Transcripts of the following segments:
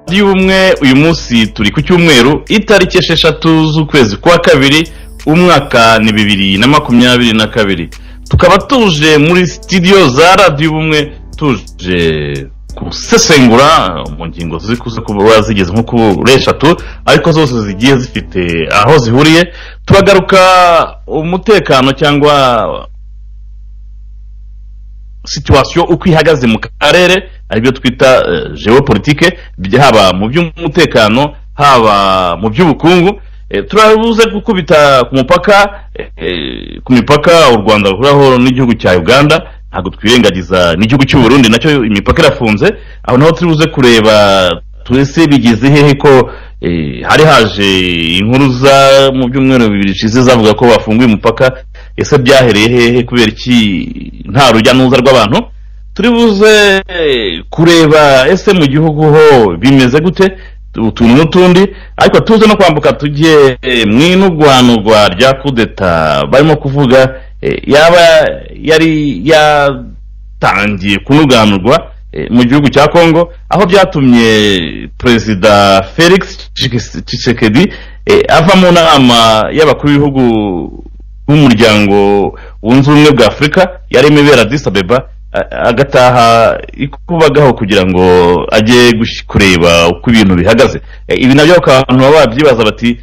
y'ubumwe uyu munsi turi ku cyumweru itariki esheshatu z'ukwezi kwa kabiri umwaka ni bibiri na makumyabiri na kabiri tukaba tuje muri sitidiyo za radiyo ubumwe tuje gusesengura mu ngingo zikuze kuba zigeze nko kuri eshatu ariko zose zigiye zifite aho zihuriye turagaruka umutekano cyangwa situwasiyo uko ihagaze mu karere aribyo twita geopolitike haba mu by'umutekano haba mu by'ubukungu turabuze gukubita ku mupaka ku mipaka u rwanda ruhuraho n'igihugu cya uganda ntabwo twirengagiza n'igihugu cy'u Burundi nacyo imipaka irafunze aho naho turi buze kureba twese bigeze hehe ko hari haje inkuru za mu byumweru bibiri bishize zavuga ko bafunguye umupaka ese byahereye hehe kubera iki nta rujya n'uruza rw'abantu turi buze kureba ese mu gihugu ho bimeze gute utuntu n'utundi ariko tuze no kwambuka tujye mu inugwanugwa rya kudeta barimo kuvuga yaba yari yatangiye kunuganurwa mu gihugu cya congo aho byatumye perezida felix tshisekedi ava mu nama y'abakuru b'ibihugu b'umuryango wunze ubumwe bwa afurika yarimo ibera disabeba agataha ikubagaho kugira ngo ajye kureba uko ibintu bihagaze ibi nabyo abantu baba babyibaza bati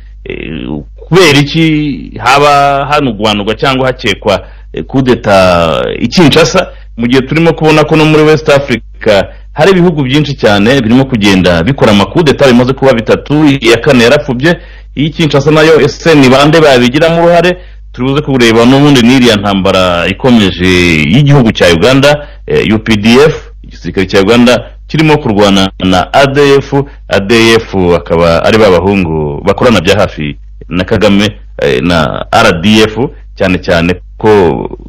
kubera iki haba hanugwanurwa cyangwa hakekwa kudeta ikinshasa mu gihe turimo kubona ko no muri west africa hari ibihugu byinshi cyane birimo kugenda bikora amakudeta bimaze kuba bitatu iya kane yarapfubye iyikinshasa nayo ese ni bande babigiramo uruhare turibuze kureba n'ubundi n'iriya ntambara ikomeje y'igihugu cya uganda updf igisirikare cya uganda kirimo kurwana na adf adf akaba ari ba bahungu bakorana bya hafi na kagame na rdf cyane cyane ko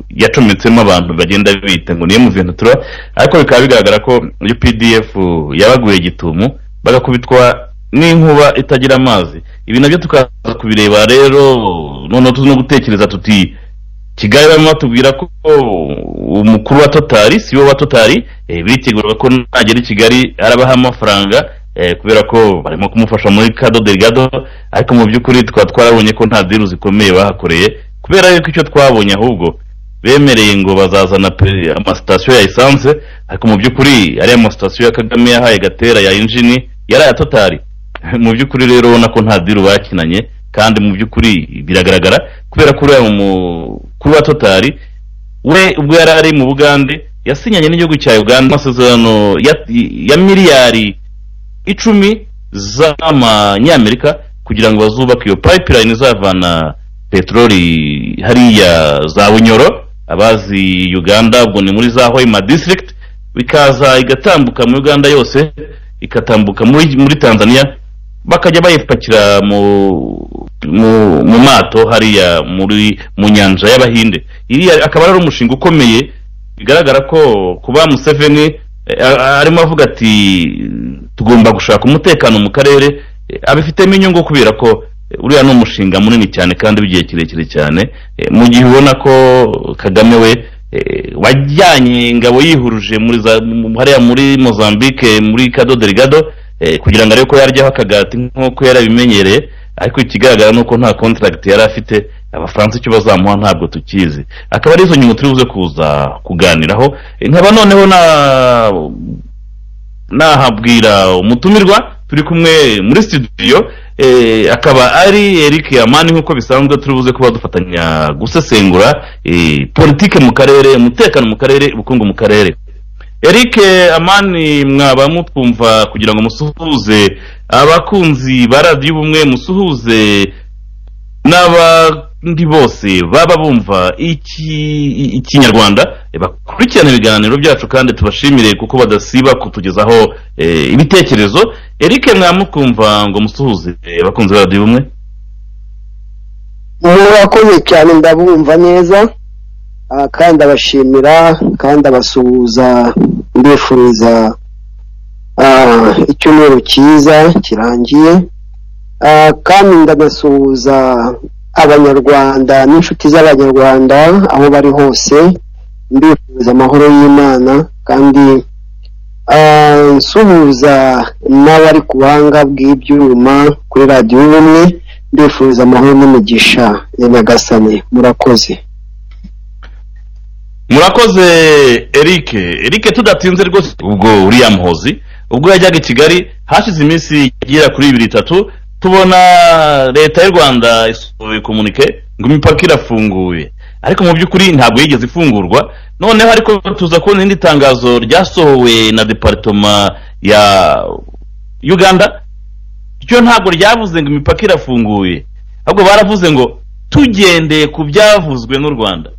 yacometsemo abantu bagenda bita ngo niyo muventura ariko bikaba bigaragara ko updf yabaguye gitumo bagakubitwa n'inkuba itagira amazi ibi nabyo tukaza kubireba rero noneho tuzi no gutekereza tuti kigali barimo batubwira ko umukuru wa totari si we wa totari biritegura ko nagera i kigali arabaha amafaranga kubera ko barimo kumufasha muri kado derigado ariko mu by'ukuri tukaba twarabonye ko nta diru zikomeye bahakoreye kubera yuko icyo twabonye ahubwo bemereye ngo bazazana amasitasiyo ya esanse ariko mu by'ukuri ariya masitasiyo ya kagame yahaye gatera ya injini yari aya totari mu by'ukuri rero ubona ko nta diru bakinanye kandi mu by'ukuri biragaragara kubera ko uriya mukuru wa totari we ubwo yari ari mu bugande yasinyanye n'igihugu cya uganda amasezerano ya miliyari icumi z'amanyamerika kugira ngo bazubake iyo payipilayini izavana peteroli hariya za bunyoro abazi uganda ubwo ni muri za hoima district bikaza igatambuka muri uganda yose ikatambuka muri muri tanzania bakajya bayipakira mu mu mu mato hariya muri mu nyanja y'abahinde iriya akaba ari umushinga ukomeye bigaragara ko kuba museveni arimo avuga ati tugomba gushaka umutekano mu karere abifitemo inyungu kubera ko uriya ni umushinga munini cyane kandi w'igihe kirekire cyane mu gihe ubona ko kagame we wajyanye ingabo yihuruje muri hariya muri mozambique muri kado derigado kugira ngo arebe ko yaryaho akagati nk'uko yarabimenyereye ariko ikigaragara ni uko nta kontaragiti yari afite abafaransa icyo bazamuha ntabwo tukizi akaba ari izo nyungu turi buze kuza kuganiraho nkaba noneho nahabwira umutumirwa turi kumwe muri studio akaba ari eric yamani nk'uko bisanzwe turi buze kuba dufatanya gusesengura politike mu karere umutekano mu karere ubukungu mu karere eric amani mwaba mutwumva kugira ngo musuhuze abakunzi ba radiyo ubumwe musuhuze n'abandi bose baba bumva ikinyarwanda bakurikirana ibiganiro byacu kandi tubashimire kuko badasiba kutugezaho ibitekerezo erike mwamukumva ngo musuhuze abakunzi ba radiyo umwe murakoze cyane ndabumva neza kandi abashimira kandi abasuhuza mbifuriza icyumweru cyiza kirangiye kandi ndanasuhuza abanyarwanda n'inshuti z'abanyarwanda aho bari hose mbifuriza amahoro y'imana kandi Ah, nsuhuza n'abari ku buhanga bw'ibyuma kuri radiyo y'ubumwe ndifuza amahoro n'umugisha ya nyagasani murakoze murakoze eric eric tudatinze rwose ubwo uriya muhozi ubwo yajyaga i kigali hashize iminsi igera kuri ibiri itatu tubona leta y'u rwanda isohoye komunike ngo imipaka irafunguye ariko mu by'ukuri ntabwo yigeze ifungurwa noneho ariko tuza kubona irindi tangazo ryasohowe na deparitoma ya uganda ryo ntabwo ryavuze ngo imipaka irafunguye ahubwo baravuze ngo tugendeye ku byavuzwe n'u rwanda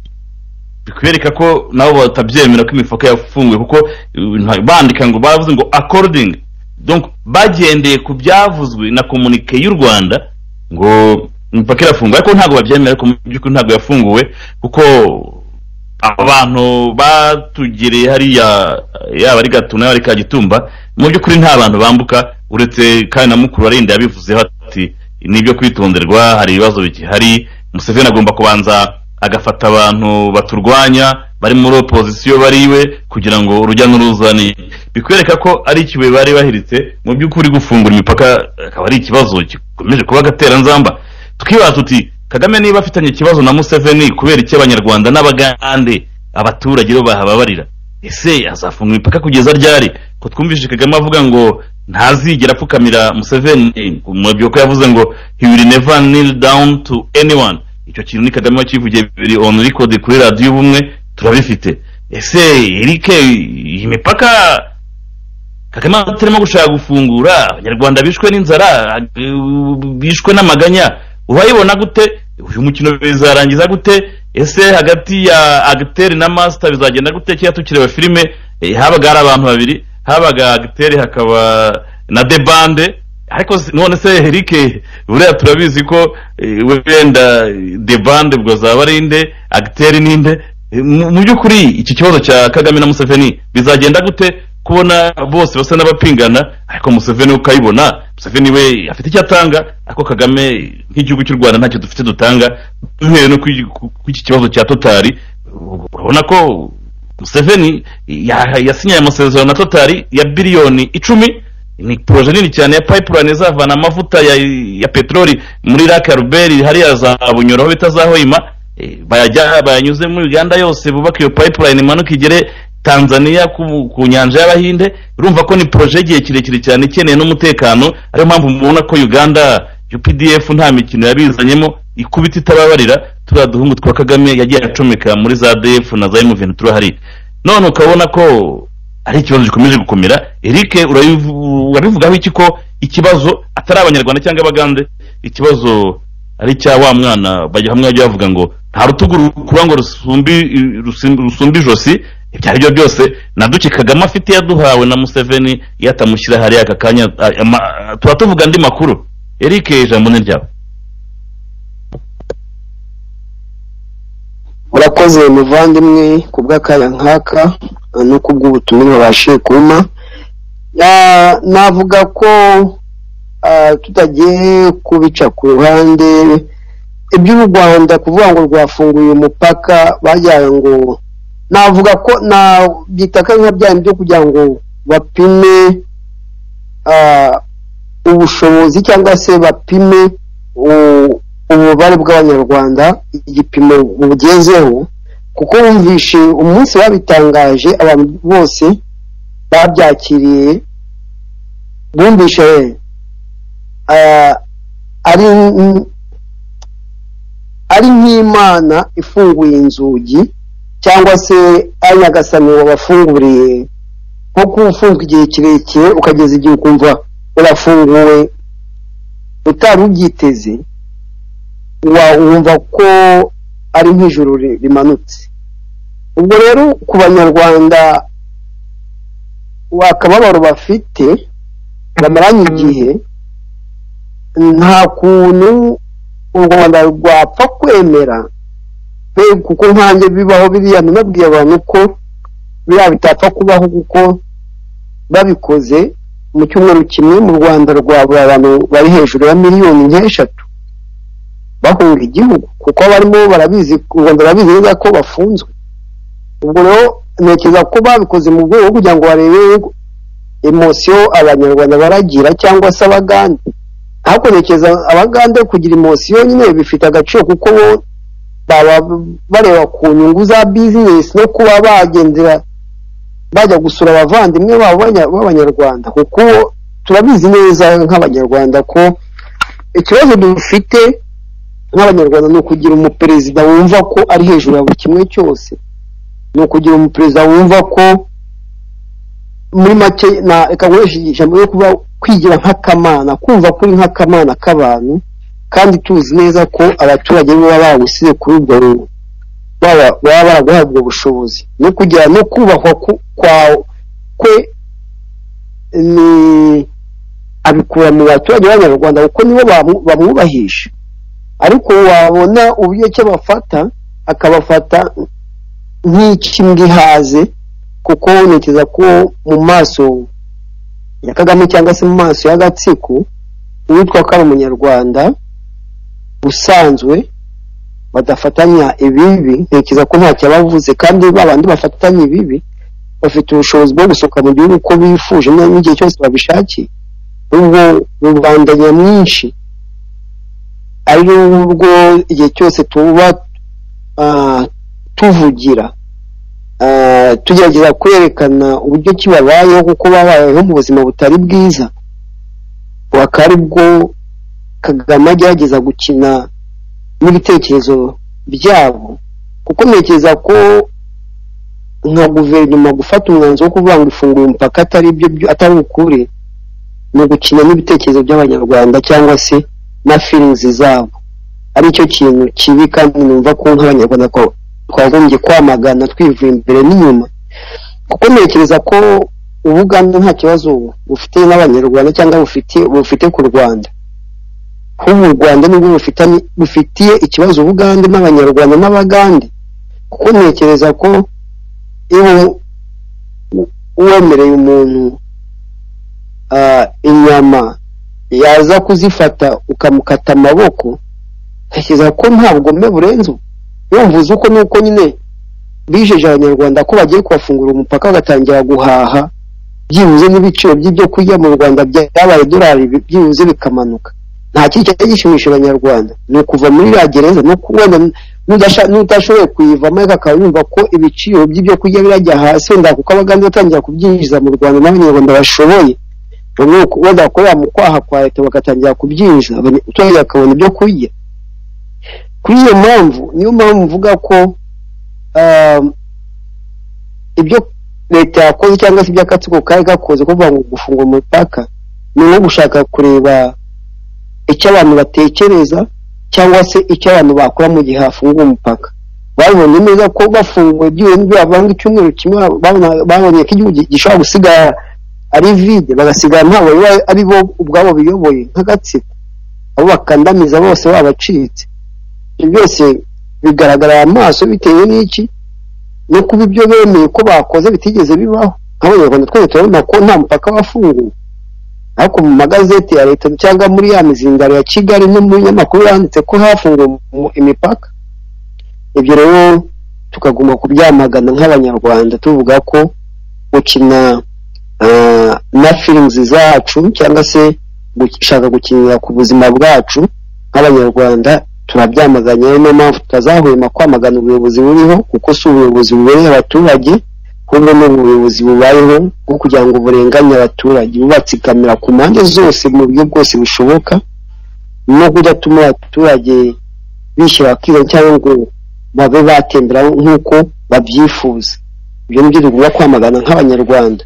bikwereka ko nabo batabyemera ko imipaka yafunguye kuko uh, bandika ngo bavuze ngo according donc bagendeye ku byavuzwe na komunike y'u rwanda ngo imipaka irafunguye ariko ntabwo babyemera ko mu by'ukuri ntabwo yafunguwe kuko abantu batugereye hariya yaba ari gatuna yaba ari kagitumba mu by'ukuri nta bantu bambuka uretse kandi na mukuru warinda yabivuzeho ati ni ibyo kwitonderwa hari ibibazo bigihari museveni agomba kubanza agafata abantu baturwanya bari muri opozisiyo bariwe kugira ngo urujya n'uruza ni bikwereka ko ari ikibuye bari bahiritse mu by'ukuri gufungura imipaka akaba ari ikibazo gikomeje kuba agateranzamba tukibaza tuti kagame niba afitanye ikibazo na museveni kubera iki abanyarwanda n'abagande abaturage bo bahababarira ese azafunga imipaka kugeza ryari ko twumvise kagame avuga ngo ntazigera apfukamira museveni mu byo yavuze ngo he will never kneel down to anyone icyo kintu ni kagame wakivugiye bibiri on record kuri radiyo ubumwe turabifite ese erike iyi mipaka kagame atarimo gushaka gufungura abanyarwanda bishwe n'inzara bishwe n'amaganya urayibona gute uyu mukino bizarangiza gute ese hagati ya agiteri na masita bizagenda gute kera tukireba filime habaga hari abantu babiri habaga agiteri hakaba na debande ariko none se herike buriya turabizi ko wenda debande ubwo zaba ari inde agiteri ninde mu by'ukuri iki kibazo cya kagame na museveni bizagenda gute kubona bose basa n'abapingana ariko museveni ukayibona museveni we afite icyo atanga ariko kagame nk'igihugu cy'u rwanda ntacyo dufite dutanga duhereye no ku iki kibazo cya totari urabona ko museveni yasinyaye amasezerano na totari ya biliyoni icumi ni poroje nini cyane ya payipulayini izavana amavuta ya, ya peteroli muri raka ruberi hariya za bunyoro aho bita za hoima e, bayanyuze muri uganda yose bubaka iyo payipulayini imanuka igere tanzania ku, ku nyanja y'abahinde urumva ko ni poroje y'igihe kirekire cyane ikeneye n'umutekano ariyo mpamvu mubona ko uganda updf nta mikino yabizanyemo ikubita itababarira turiya duhungu twa kagame yagiye acomeka muri za df na za emuveni turahari none ukabona ko ari ikibazo gikomeje gukomera eric urabivugaho iki ko ikibazo atari abanyarwanda cyangwa abagande ikibazo ari icya wa mwana bajya hamwe bajya bavuga ngo nta rutugu rukuba ngo rusumbe ijosi ibyo ari byo byose naduke kagame afite yaduhawe na museveni iyo atamushyira hariya aka kanya tuba tuvuga andi makuru eric ijambo ni ryawe urakoze muvandimwe ku bw'akanya nk'aka no ku bw'ubutumwa babashije kuma navuga ko tutagiye kubica ku ruhande iby'u rwanda kuvuga ngo rwafunguye umupaka bagira ngo navuga ko byitaka nka byanyu byo kugira ngo bapime ubushobozi cyangwa se bapime umubare bw'abanyarwanda igipimo bugezeho kuko wumvishe umunsi babitangaje abantu bose babyakiriye bumvishe ari nk'imana ifunguye inzugi cyangwa se ari nyagasani wabafunguriye nko kuwufunzwe igihe kirekire ukageza igihe ukumva urafunguwe utari ubyiteze wumva ko ari nk'ijoro rimanutse ubwo rero ku banyarwanda akababaro bafite bamaranye igihe nta kuntu u rwanda rwapfa kwemera kuko nkanjye bibaho biriya nababwiye abantu ko biriya bitapfa kubaho kuko babikoze mu cyumweru kimwe mu rwanda rwabura abantu bari hejuru ya miliyoni nk'eshatu bahunga igihugu kuko barimo barabizi u rwanda rurabizi neza ko bafunzwe ubwo rero ntekereza ko babikoze mu rwego rwo kugira ngo barebe emosiyo abanyarwanda baragira cyangwa se abagande hakonekeza abagande kugira emosiyo nyine bifite agaciro kuko bo baba bareba ku nyungu za bizinesi no kuba bagendera bajya gusura abavandimwe babo b'abanyarwanda kuko turabizi neza nk'abanyarwanda ko ikibazo dufite nk'abanyarwanda ni ukugira umuperezida wumva ko ari hejuru ya buri kimwe cyose ni ukugira umuperezida wumva ko muri make reka nkoresha ijambo ryo kuba kwigira nk'akamana kumva ko uri nk'akamana k'abantu kandi tuzi neza ko abaturage baba bawusize kuri ubwo ruhu baba baraguhabwa ubwo bushobozi no kugira no kubahwa kwawe kwe ni abikura mu baturage b'abanyarwanda kuko nibo bamwubahisha ariko wabona uburyo ki abafata akabafata nk'icy'imbwihaze kuko ntekereza ko mu maso ya kagame cyangwa se mu maso y'agatsiko uwitwa ko ari umunyarwanda usanzwe badafatanya ibibi ntekereza ko ntacyo abavuze kandi bandi bafatanya ibibi bafite ubushobozi bwo gusohoka mu gihugu uko bifuje n'igihe cyose babishakiye ubwo rubanda nyamwinshi ari rwo igihe cyose tuba tuvugira tugerageza kwerekana uburyo ki babayeho kuko babayeho mu buzima butari bwiza bakaba aribwo kagame agerageza gukina n'ibitekerezo byabo kuko ntekereza ko nka guverinoma gufata umwanzuro wo kuvuga ngo ifungura umupaka atari byo atari ukuri ni ugukina n'ibitekerezo by'abanyarwanda cyangwa se na firinzi zabo aricyo kintu kibi kandi numva ko nk'abanyarwanda twagombye kwamagana twivuye imbere n'inyuma kuko ntekereza ko ubugande nta kibazo bufite n'abanyarwanda cyangwa bufite bufite ku rwanda nk'ubu u rwanda nibwo bufitiye ikibazo ubugande n'abanyarwanda n'abagande kuko ntekereza ko iyo wemereye umuntu inyama yaza kuzifata ukamukata amaboko ntekereza ko nta bugome burenze yumvuze uko nuko nyine bijeje abanyarwanda ko bagiye kubafungura umupaka bagatangira guhaha byibuze n'ibiciro by'ibyo kurya mu rwanda byabaye idolari byibuze bikamanuka nta kintu cyari gishimisha abanyarwanda ni ukuva muri iriya gereza wenda n'utashoboye kuyivamo ariko akaba yumva ko ibiciro by'ibyo kurya birajya hasi wenda kuko abaganga batangira kubyinjiza mu rwanda n'abanyarwanda bashoboye wenda bakorera mu kwaha kwa leta bagatangira kubyinjiza abaturage bakabona ibyo kurya kuri iyo mpamvu niyo mpamvu mvuga ko ibyo leta yakoze cyangwa se iby'akatsiko kari gakoze kuvuga ngo gufunga umupaka ni nko gushaka kureba icyo abantu batekereza cyangwa se icyo abantu bakora mu gihe hafunguwe umupaka babonye neza ko bafunguye byibura bavanga icyumweru kimwe babonye ko igihugu gishobora gusigara ari vide bagasigara ntabwo ari bo ubwabo biyoboye nk'agatsiko abo bakandamiza bose babacitse ibyo byose bigaragarira amaso bitewe n'iki no kuba ibyo bemeye ko bakoze bitigeze bibaho nk'abanyarwanda twese turabona ko nta mupaka wafunguwe ariko mu magazeti ya leta cyangwa muri ya mizindaro ya kigali no mu binyamakuru yanditse ko hafunguwe imipaka ibyo rero tukagomba kubyamagana nk'abanyarwanda tuvuga ko gukina na firimuzi zacu cyangwa se gushaka gukinira ku buzima bwacu nk'abanyarwanda turabyamaganye niyo mpamvu tutazahwema kwamagana ubuyobozi buriho kuko si ubuyobozi bubereye abaturage ahubwo ni ubuyobozi bubayeho bwo kugira ngo burenganye abaturage bubatsikamira ku mpande zose mu buryo bwose bushoboka no kudatuma abaturage bishyira bakiza cyangwa ngo babe batembera nk'uko babyifuza ibyo nibyo tugomba kwamagana nk'abanyarwanda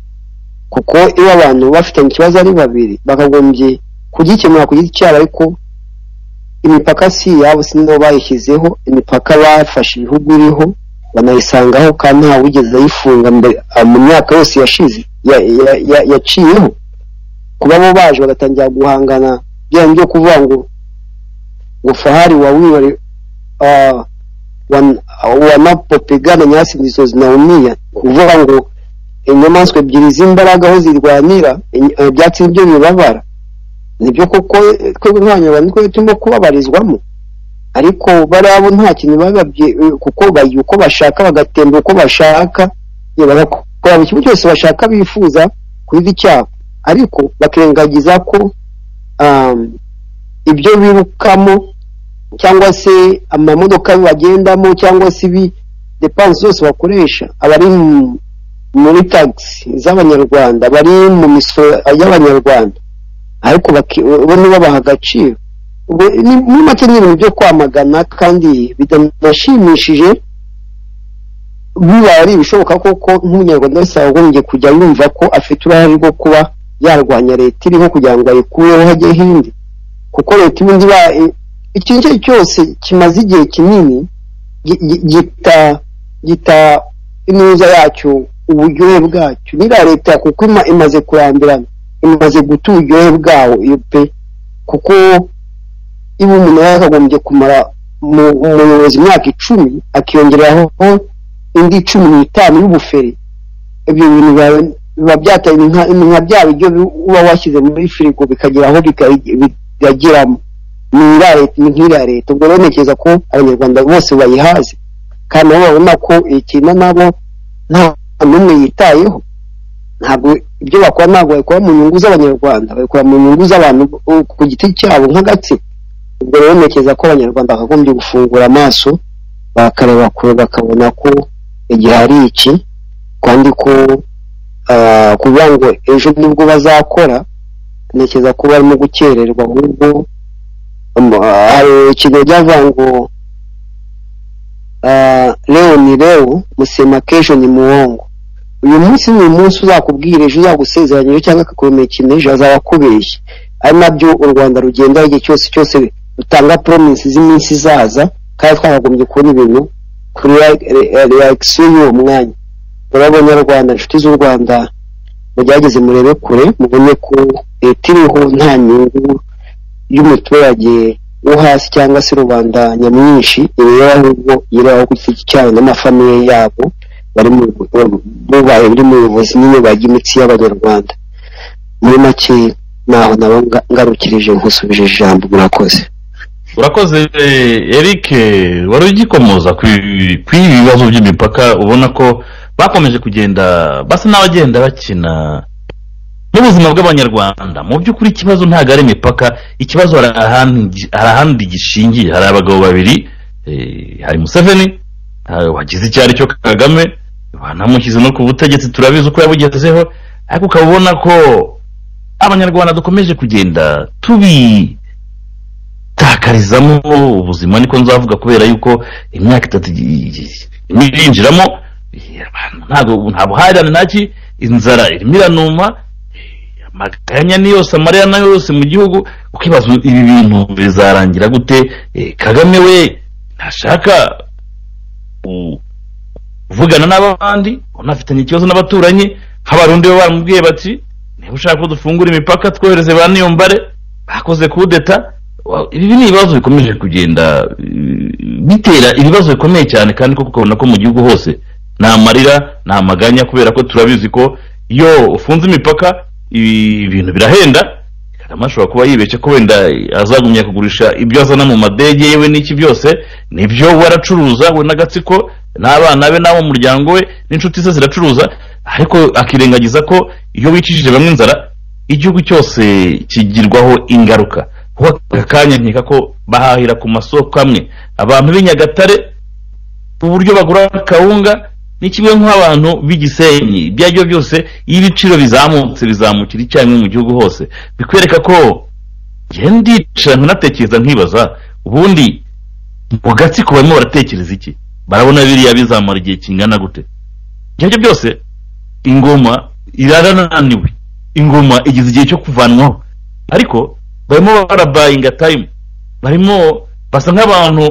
kuko iyo abantu bafitanye ikibazo ari babiri bakagombye kugikemura ku giti cyabo ariko imipaka si iyabo si nibo bayishyizeho imipaka bafashe ibihugu iriho banayisangaho kandi nta wigeze ayifunga mu myaka yose yashize yaciyeho kuba bo baje bagatangira guhangana byaba byo kuvuga ngo ngo fahari wa wibare wanapopigana nyasi ndizo zinaumia kuvuga ngo inyamaswa ebyiri z'imbaraga aho zirwanira ibyatsi nibyo bibabara nibyo koko twebwe nk'abanyarwanda twebwe turimo kubabarizwamo ariko bariya bo nta kintu bababye kuko bajya uko bashaka bagatemba uko bashaka bagakora buri kimwe cyose bashaka bifuza kubiba icyaha ariko bakirengagiza ko um, ibyo birukamo cyangwa se amamodoka bagendamo cyangwa se ibi depanse zose bakoresha abari muri tagisi z'abanyarwanda bari mu misoro y'abanyarwanda ariko bo ntibabaha agaciro muri make ni ibintu byo kwamagana kandi bitanashimishije biba ari ibishoboka koko nk'umunyarwanda wese yagombye kujya yumva ko afite uruhare rwo kuba yarwanya leta iriho kugira ngo ayikureho hajye hindi kuko leta ibindi ikintu icyo ari cyo cyose kimaze igihe kinini gita inuza yacyo uburyohe bwacyo nira leta kuko imaze kurambirana imaze guta uburyohe bwawo iyo pe kuko iba umuntu yakagombye kumara umuyobozi imyaka icumi akiyongeraho indi cumi n'itanu y'ubuferi ibyo bintu biba byateye nka bya biryo uba washyize muri firigo bikagira aho bikagiramo ni nk'iriya leta ubwo rero ntekereza ko abanyarwanda bose bayihaze kandi nabo babona ko ikintu nabo nta n'umwe yitayeho ntabwo ibyo bakora ntabwo babikora mu nyungu z'abanyarwanda babikora mu nyungu z'abantu ku giti cyabo nk'agatsiko ubwo rero ntekereza ko abanyarwanda bakagombye gufungura amaso bakareba kure bakabona ko igihe ari iki kandi ko kugira ngo ejo nibwo bazakora ntekereza ko barimo gukererwa ahubwo hari ikintu byavuga ngo rero ni rero musema kesho ni muwongo uyu munsi ni umunsi uzakubwira ejo uzagusezeranyije cyangwa akakumenyekana ejo azaba akubeshye ari nabyo u rwanda rugenda igihe cyose cyose dutanga promise z'iminsi izaza kandi twakagombye kubona ibintu kuri reaction y'uwo mwanya rero abanyarwanda inshuti z'u rwanda mugerageze murebe kure mubone ko leta iriho nta nyungu y'umuturage wo hasi cyangwa se rubanda nyamwinshi ireba ahubwo ireba aho gutya cyane n'amafamiye yabo bari bubaye buri muyobozi nyine bajya imitsi y'abanyarwanda muri make naho nabo ngarukirije nkusubije ijambo murakoze urakoze eric wari ugikomoza ku ibi bibazo by'imipaka ubona ko bakomeje kugenda basa n'abagenda bakina n'ubuzima bw'abanyarwanda mu by'ukuri ikibazo ntabwo ari imipaka ikibazo hari ahandi gishingiye hari abagabo babiri hari museveni wagize icyo ari cyo kagame banamushyize no ku butegetsi turabizi uko yabugezeho ariko ukaba ubona ko abanyarwanda dukomeje kugenda tubi gutakarizamo ubuzima niko nzavuga kubera yuko imyaka itatu irinjiramo nta buhahirane ntaki inzara irimo iranuma amaganya ni yose amarira nayo yose mu gihugu ukibaza ibi bintu bizarangira gute kagame we ntashaka kuvugana n'abandi unafitanye ikibazo n'abaturanyi nk'abarundi bo baramubwiye bati niba ushaka ko dufungura imipaka twohereze ba niyombare bakoze kudeta ibi ni ibibazo bikomeje kugenda bitera ibibazo bikomeye cyane kandi kuko ukabona ko mu gihugu hose nta marira nta maganya kubera ko turabizi ko iyo ufunze imipaka ibintu birahenda kagame ashobora kuba yibeshye ko wenda azagumya kugurisha ibyo azana mu madege yewe n'iki byose nibyo we aracuruza we n'agatsiko n'abana be n'abo mu muryango we n'inshuti ze ziracuruza ariko akirengagiza ko iyo wicishije bamwe inzara igihugu cyose kigirwaho ingaruka kuko aka kanya nkeka ko bahahira ku masoko amwe abantu b'i nyagatare uburyo bagura kawunga ni kimwe nk'abantu b'igisenyi ibyo aribyo byose iyo ibiciro bizamutse bizamukira icyarimwe mu gihugu hose bikwereka ko ndicara nkanatekereza nkibaza ubundi mu gatsiko barimo baratekereza iki barabona biriya bizamara igihe kingana gute ibyo aribyo byose ingoma irarananiwe ingoma igize igihe cyo kuvanwaho ariko barimo barabayinga tayimu barimo basa nk'abantu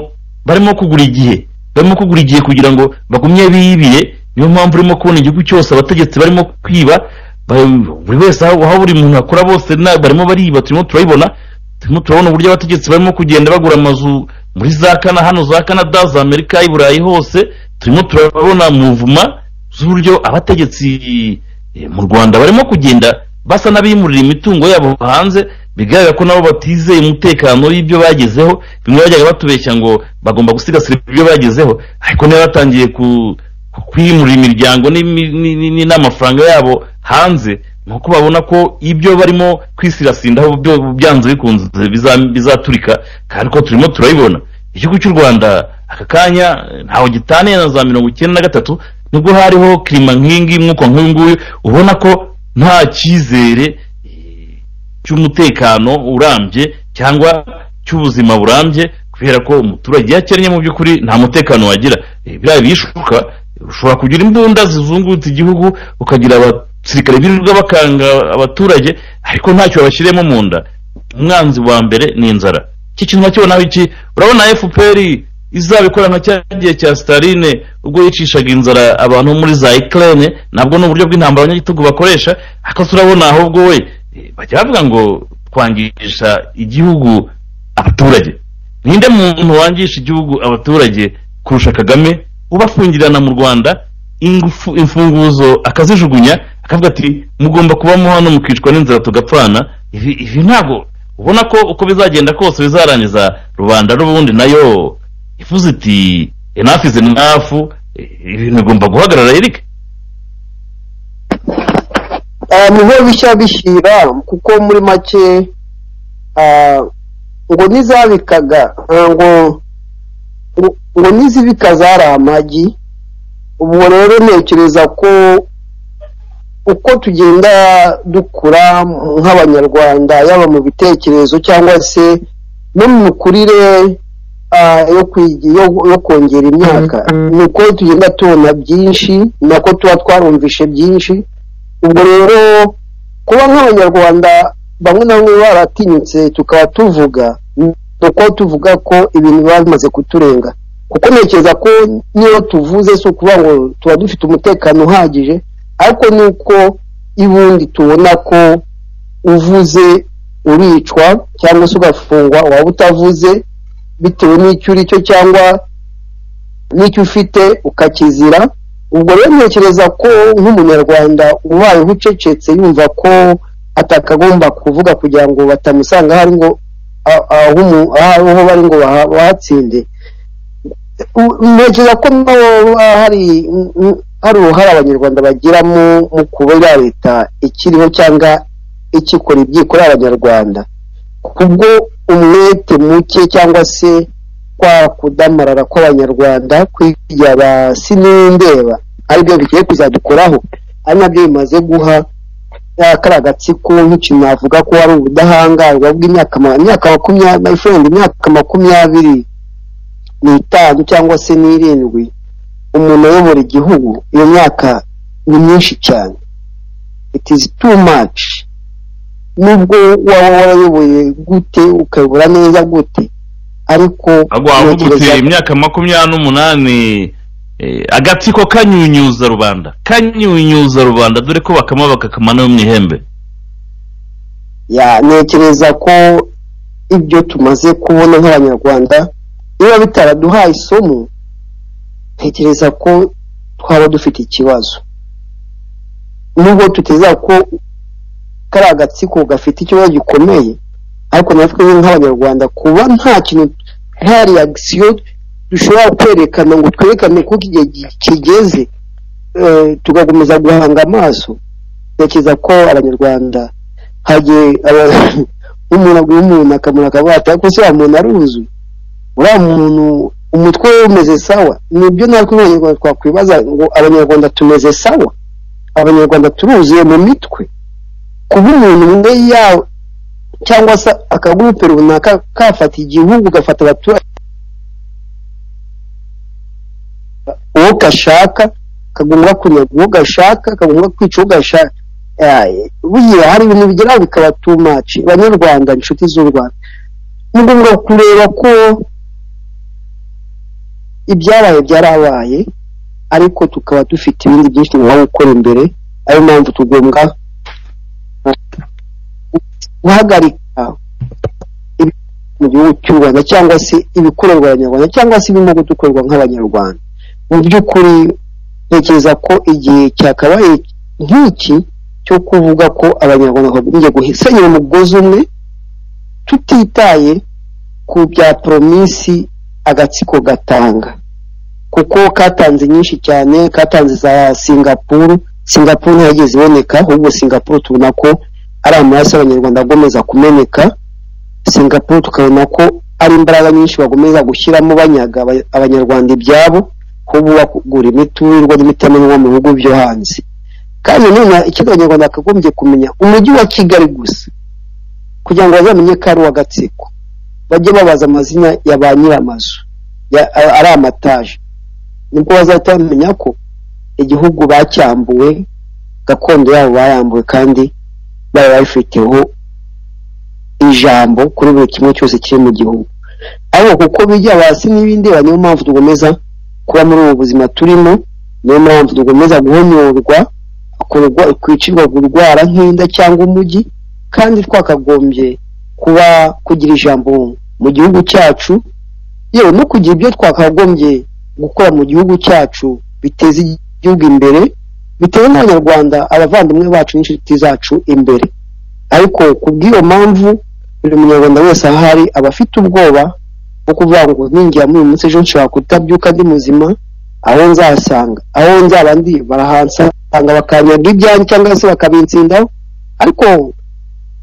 barimo kugura igihe barimo kugura igihe kugira ngo bagumye biyibire niyo mpamvu urimo kubona igihugu cyose abategetsi barimo kwiba buri wese aho buri muntu akora bose barimo bariba turimo turabibona turimo turabona uburyo abategetsi barimo kugenda bagura amazu muri za kana hano za kanada za amerika i burayi hose turimo turabona muvuma z'uburyo abategetsi mu rwanda barimo kugenda basa n'abimurira imitungo yabo hanze bigaragara ko nabo batizeye umutekano y'ibyo bagezeho bimwe bajyaga batubeshya ngo bagomba gusigasira ibyo bagezeho ariko niba batangiye kwimurira imiryango n'amafaranga yabo hanze ni uko babona ko ibyo barimo kwisirasindaho byo byanze bikunze biza- bizaturika kandi ko turimo turabibona igihugu cy'u rwanda aka kanya ntaho gitaniye na za mirongo icyenda na gatatu nibwo hariho kirima nk'ingi mwuko nk'uyu nguyu ubona ko nta cyizere eh, cy'umutekano urambye cyangwa cy'ubuzima burambye kubera ko umuturage yakennye mu by'ukuri nta mutekano wagira Eh, biriya bishuka ushobora kugira imbunda zizungutse igihugu ukagira abasirikare birirwa bakanga abaturage ariko ntacyo babashyiriyemo mu nda umwanzi wa mbere ni inzara iki kintu nakibona iki urabona fpr izabikora nka cya gihe cya staline ubwo yicishaga inzara abantu bo muri za ukraine nabwo ni uburyo bw'intambara abanyagitugu bakoresha ariko turabona ahubwo we eh, bajya bavuga ngo twangisha igihugu abaturage ninde muntu wangisha igihugu abaturage kurusha kagame ubafungirana mu rwanda ingufu imfunguzo akazijugunya akavuga ati mugomba kubamo hano mukicwa n'inzara tugapfana ibi ibi ntabwo ubona ko uko bizagenda kose bizarangiza rubanda n'ubundi nayo ivuze iti enough is enough eh, ibintu bigomba guhagarara erike Ah, niho bishya bishyira kuko muri make ah, ngo n'izabikaga ah, ngo ngo- ngo n'izibika zari amagi ubwo rero ntekereza ko uko tugenda dukura nk'abanyarwanda yaba mu bitekerezo cyangwa se no mu mikurire ah, yo kwigi- yo- yo kongera imyaka ni uko tugenda tubona byinshi nako tuba twarumvishe byinshi ubwo rero kuba nk'abanyarwanda bamwe na bamwe baratinyutse tukaba tuvuga ni uko tuvuga ko ibintu biba bimaze kuturenga kuko ntekereza ko niyo tuvuze si ukuvuga ngo tuba dufite umutekano uhagije ariko ni uko ibundi tubona ko uvuze uricwa cyangwa se ugafungwa waba utavuze bitewe n'icyo uri cyo cyangwa n'icyo ufite ukakizira ubwo rero ntekereza ko nk'umunyarwanda ubayeho ucecetse yumva ko atakagomba kuvuga kugira ngo batamusanga ahari ngo a- aho umu- aho aho bari ngo baha- bahatsinde U- ntekereza ko naho haba hari mm, hari uruhare abanyarwanda bagiramo mu kuba ya leta ikiriho cyangwa ikikora ibyikorera abanyarwanda kubwo umwete muke cyangwa se kwa kudamarara kw'abanyarwanda kwigira abasinindeba aribyo bigiye kuzadukoraho ari nabyo bimaze guha ya kariya gatsiko nk'ikintu navuga ko ari ubudahangarwa bw'imyaka ma- imyaka makumyabiri my friend imyaka makumyabiri n'itanu cyangwa se n'irindwi umuntu ayobora igihugu iyo myaka ni myinshi cyane it is too much nubwo waba warayoboye gute ukayobora neza gute ariko ahubwo wavuga uti ntekereza- imyaka makumyabiri n'umunani eh, agatsiko kanyunyuza rubanda kanyunyuza rubanda dore ko bakama bakakama no mu ihembe ya ntekereza ko ibyo tumaze kubona nk'abanyarwanda niba bitaraduhaye isomo ntekereza ko twaba dufite ikibazo nubwo tuteza ko kari agatsiko gafite ikibazo gikomeye ariko natwe nk'abanyarwanda kuba nta kintu nta reagisiyo dushobora kwerekana ngo twerekane ko igihe gi- kigeze eh, tugakomeza guhanga amaso ntekereza ko abanyarwanda hagiye aba- umuntu aguha umuntu akamura akavuga ati ariko se wa muntu aruzuye uriya muntu umutwe we umeze sawa nibyo natwe nk'abanyarwanda twakwibaza ngo abanyarwanda tumeze sawa abanyarwanda turuzuye mu mitwe kuba umuntu umwe yawe cyangwa se akagurupe runaka kafata igihugu gafata abaturage uwo gashaka kagomba kunyaga uwo gashaka kagomba kwica uwo gashaka Eh, burya hari ibintu bigera bikaba too much banyarwanda inshuti z'u rwanda ni ngombwa kureba ko ibyabaye byarabaye ariko tukaba dufite ibindi byinshi tugomba gukora imbere ariyo mpamvu tugomba guhagarika ibi- mu gihugu cy'u rwanda cyangwa se ibikorerwa abanyarwanda cyangwa se ibirimo gukorwa nk'abanyarwanda mu by'ukuri ntekereza ko igihe cyakabaye nk'iki cyo kuvuga ko abanyarwanda bagombye guhesenyera umugozi umwe tutitaye ku bya poromisi agatsiko gatanga kuko katanze nyinshi cyane katanze za singapuru singapuru ntiyageze iboneka ahubwo singapuru tubona ko ari amaraso y'abanyarwanda agomeza kumeneka singapuru tukabona ko ari imbaraga nyinshi bagomeza gushyiramo banyaga aba- abanyarwanda ibyabo ahubwo bakugura imiturirwa n'imitemerwa mu bihugu byo hanze kandi none ikindi abanyarwanda bakagombye kumenya umujyi wa kigali gusa kugira ngo bazamenye ko ari uwa gatsiko bajye babaza amazina ya ba nyir'amazu ya- a- ari amataje nibwo bazahita bamenya ko igihugu bacyambuwe gakondo yabo bayambuwe kandi bari babifiteho ijambo kuri buri kimwe cyose kiri mu gihugu ariko kuko bijya hasi n'ibindeba niyo mpamvu tugomeza kuba muri ubu buzima turimo niyo mpamvu tugomeza guhonyorwa kurwa- kwicirwa kurwara nk'inda cyangwa umujyi kandi twakagombye kuba kugira ijambo mu gihugu cyacu yewe no kugira ibyo twakagombye gukora mu gihugu cyacu biteza igihugu imbere bitewe n'abanyarwanda abavandimwe bacu n'inshuti zacu imbere ariko ku bw'iyo mpamvu buri munyarwanda wese ahari aba afite ubwoba bwo kuvuga ngo ninjya muri uyu munsi ejo nshobora kutabyuka ndi muzima aho nzasanga aho nzaba ndi barahansanga bakanyaga ibyanjye cyangwa se bakabinsindaho ariko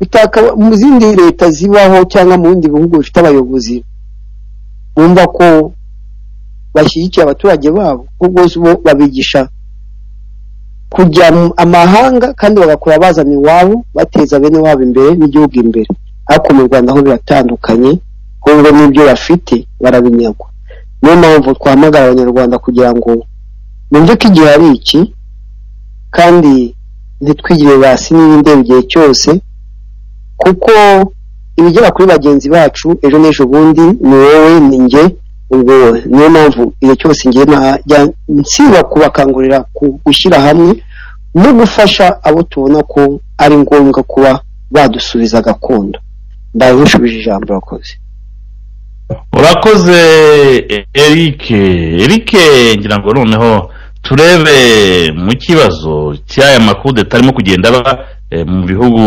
bitaka- mu zindi leta zibaho cyangwa mu bindi bihugu bifite abayobozi bumva ko bashyigikiye abaturage babo ahubwo bo babigisha kujya mu amahanga kandi bagakora bazana iwabo bateza bene wabo imbere n'igihugu imbere ariko mu rwanda ho biratandukanye ahubwo n'ibyo bafite barabinyagwa niyo mpamvu twahamagara abanyarwanda kugira ngo bumve ko igihe ari iki kandi ntitwigire basi n'ibindeba igihe cyose kuko ibigera kuri bagenzi bacu ejo n'ejo bundi ni wowe ni njye ubwo niyo mpamvu igihe cyose ngiye najya nsiba kubakangurira ku- gushyira hamwe no gufasha abo tubona ko ari ngombwa kuba badusubiza gakondo ndawe nkushubije ijambo urakoze urakoze erike erike ngira ngo noneho turebe mu kibazo cy'aya makudeta arimo kugenda aba eh, mu bihugu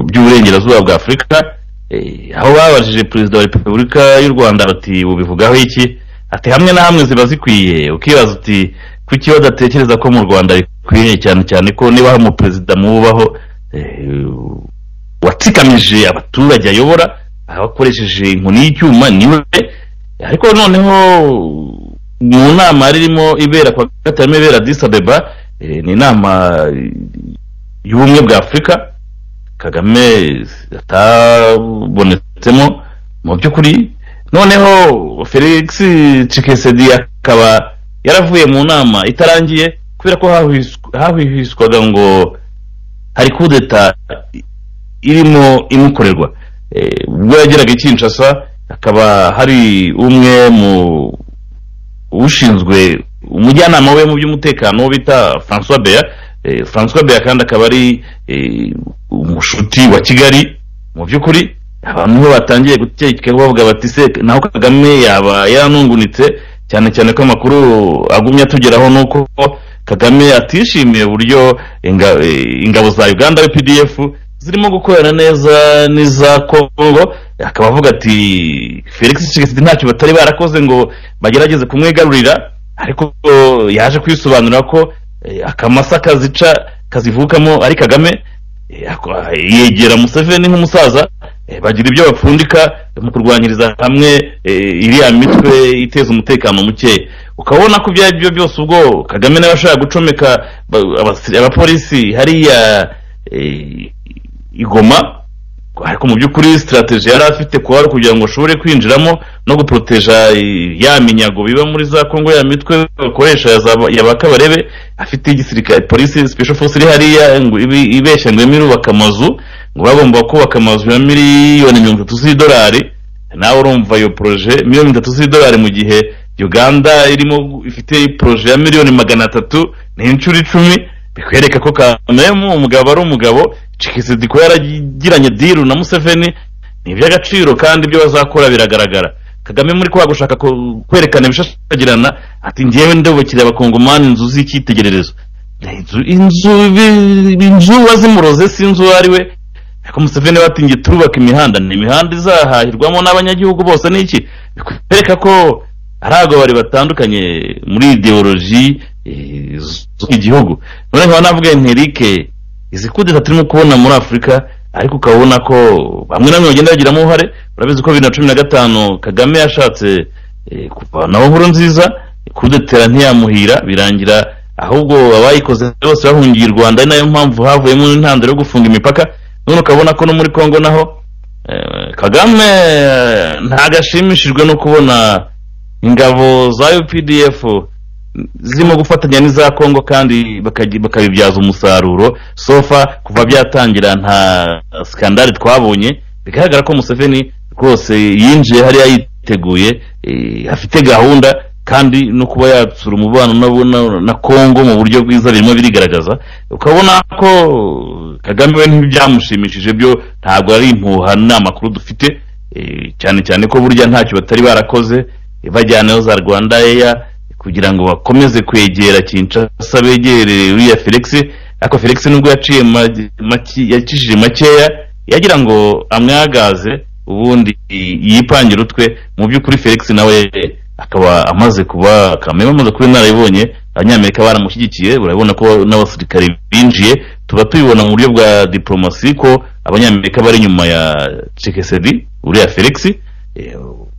by'uburengerazuba bwa afurika eh, aho babajije perezida wa repubulika y'u rwanda bati bubivugaho iki ati hamwe na hamwe ziba zikwiye ukibaza uti kuki badatekereza ko mu rwanda bikwiriye cyane cyane ko niba hari umuperezida muwubaho eh, watsikamije abaturage ayobora abakoresheje inkoni y'icyuma niwe ariko noneho mu nama yari irimo ibera kwa gatanu ibera disabeba ni inama y'ubumwe bwa afurika kagame atabonetsemo mu by'ukuri noneho felix cikesedi akaba yaravuye mu nama itarangiye kubera ko hahwisw- hahwihwiswaga ngo hari kudeta irimo imukorerwa Eh, ubwo yageraga i kinshasa hakaba hari umwe mu ushinzwe umujyanama we mu by'umutekano bita francois beya Eh, francois beya kandi akaba ari eh, umushuti wa kigali mu by'ukuri abantu bo batangiye gutekeka bavuga bati se naho kagame yaba yaranungunitse cyane cyane ko amakuru agumye atugeraho ni uko kagame atishimiye uburyo inga- eh, ingabo za uganda pdf zirimo gukorana neza n'iza congo akaba avuga ati felix tshisekedi ntacyo batari barakoze ngo bagerageze kumwigarurira ariko eh, yaje kwisobanura ko eh, akamasa kazica kazivukamo ari kagame eh, ako- yegera museveni nk'umusaza eh, bagira ibyo bapfundika mu kurwanyiriza hamwe eh, iriya mitwe iteza umutekano mukeya ukabona ko ibyo ari byo byose ubwo kagame nawe ashobora gucomeka ba- abasi- abapolisi hariya eh, igoma ariko mu by'ukuri sitarateji yari afite kuba ari ukugira ngo ashobore kwinjiramo no guproteja eh, ya minyago biba muri za kongo ya mitwe bakoresha ya za- ya bakabarebe afite igisirikare polisi special force iri hariya ngo ibi- ibeshya ngo irubaka amazu ngo bagomba kubaka amazu ya miliyoni mirongo itatu z'idolari nawe urumva iyo poroje miliyoni mirongo itatu z'idolari mu gihe uganda irimo ifite poroje ya miliyoni magana atatu ni inshuro icumi bikwereka ko kamemu umugabo ari umugabo cikisidi ko yaragiranye diru na museveni ni iby'agaciro kandi ibyo bazakora biragaragara kagame muri kwa gushaka ku- kwerekana ibishashagirana ati njyewe ndabukiriye abakongomani inzu z'icyitegererezo inzu inzu bi- inzu wazimuroze si inzu uwo ari we ariko Museveni we ati ngiye turubaka imihanda ni imihanda izahahirwamo n'abanyagihugu bose ni iki bikwereka ko ari abagabo batandukanye muri ideoloji eh, z'igihugu none nkaba navuga nti rike izi kudeta turimo kubona muri afurika ariko ukabona ko bamwe na bamwe bagenda bagiramo uruhare urabizi ko bibiri na cumi na gatanu kagame yashatse eh, kuvanaho nkuru nziza kudetera ntiyamuhira birangira ahubwo abayikoze bose bahungiye i rwanda ari nayo mpamvu havuyemo intandaro yo gufunga imipaka none ukabona ko no muri congo naho eh, kagame eh, ntagashimishijwe no kubona ingabo za updf zirimo gufatanya n'iza kongo kandi bakagi- bakabibyaza umusaruro sofa kuva byatangira nta skandali twabonye bigaragara ko museveni rwose yinjiye hariya yiteguye eh, afite gahunda kandi no kuba yatsura umubano na- na- na kongo mu buryo bwiza birimo birigaragaza ukabona ko kagame we ntibyamushimishije byo ntabwo ari impuha ni amakuru dufite eh, cyane cyane ko burya ntacyo batari barakoze eh, bajyanayo za rwanda eya kugira ngo bakomeze kwegera Kinshasa begere uriya Felix ariko Felix nubwo yaciye ma- make- yakijije makeya yagira ngo amwagaze ubundi yipangire utwe mu by'ukuri Felix nawe akaba amaze kuba kamere amaze kuba inararibonye abanyamerika baramushyigikiye urabona ko n'abasirikare binjiye tuba tubibona mu buryo bwa diplomasi ko abanyamerika bari inyuma ya Tshisekedi uriya Felix Eh,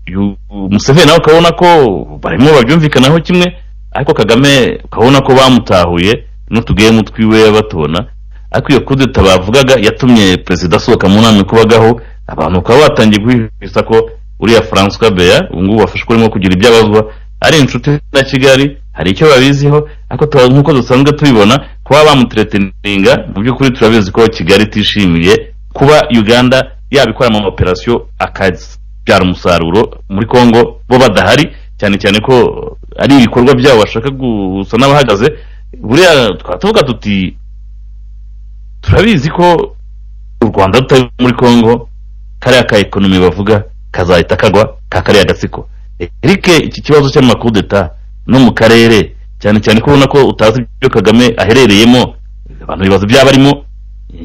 uyu museveni nawe ukabona ko barimo babyumvikanaho kimwe ariko kagame ukabona ko bamutahuye n'utugemu twiwe batubona ariko iyo kudeta bavugaga yatumye perezida asohoka mu nama ikubagaho abantu bakaba batangiye guhihisa ko uriya francois beya ubu ngubu wafashwe urimo kugira ibyo abazwa ari inshuti na kigali hari icyo babiziho ariko tuba- nk'uko dusanzwe tubibona kuba bamuteretininga mu by'ukuri turabizi ko kigali itishimiye kuba uganda yabikora mu operasiyo akazi byara umusaruro muri Congo bo badahari cyane cyane ko ari ibikorwa byabo bashaka gusa n'abahagaze buriya tukaba tuvuga tuti turabizi ko u Rwanda rutari muri Congo kariya ka ekonomi bavuga kazahita kagwa ka kariya gatsiko Eric iki kibazo cy'amakuru d'etat no mu karere cyane cyane ko ubona ko utazi ibyo Kagame aherereyemo abantu bibaza ibyaba arimo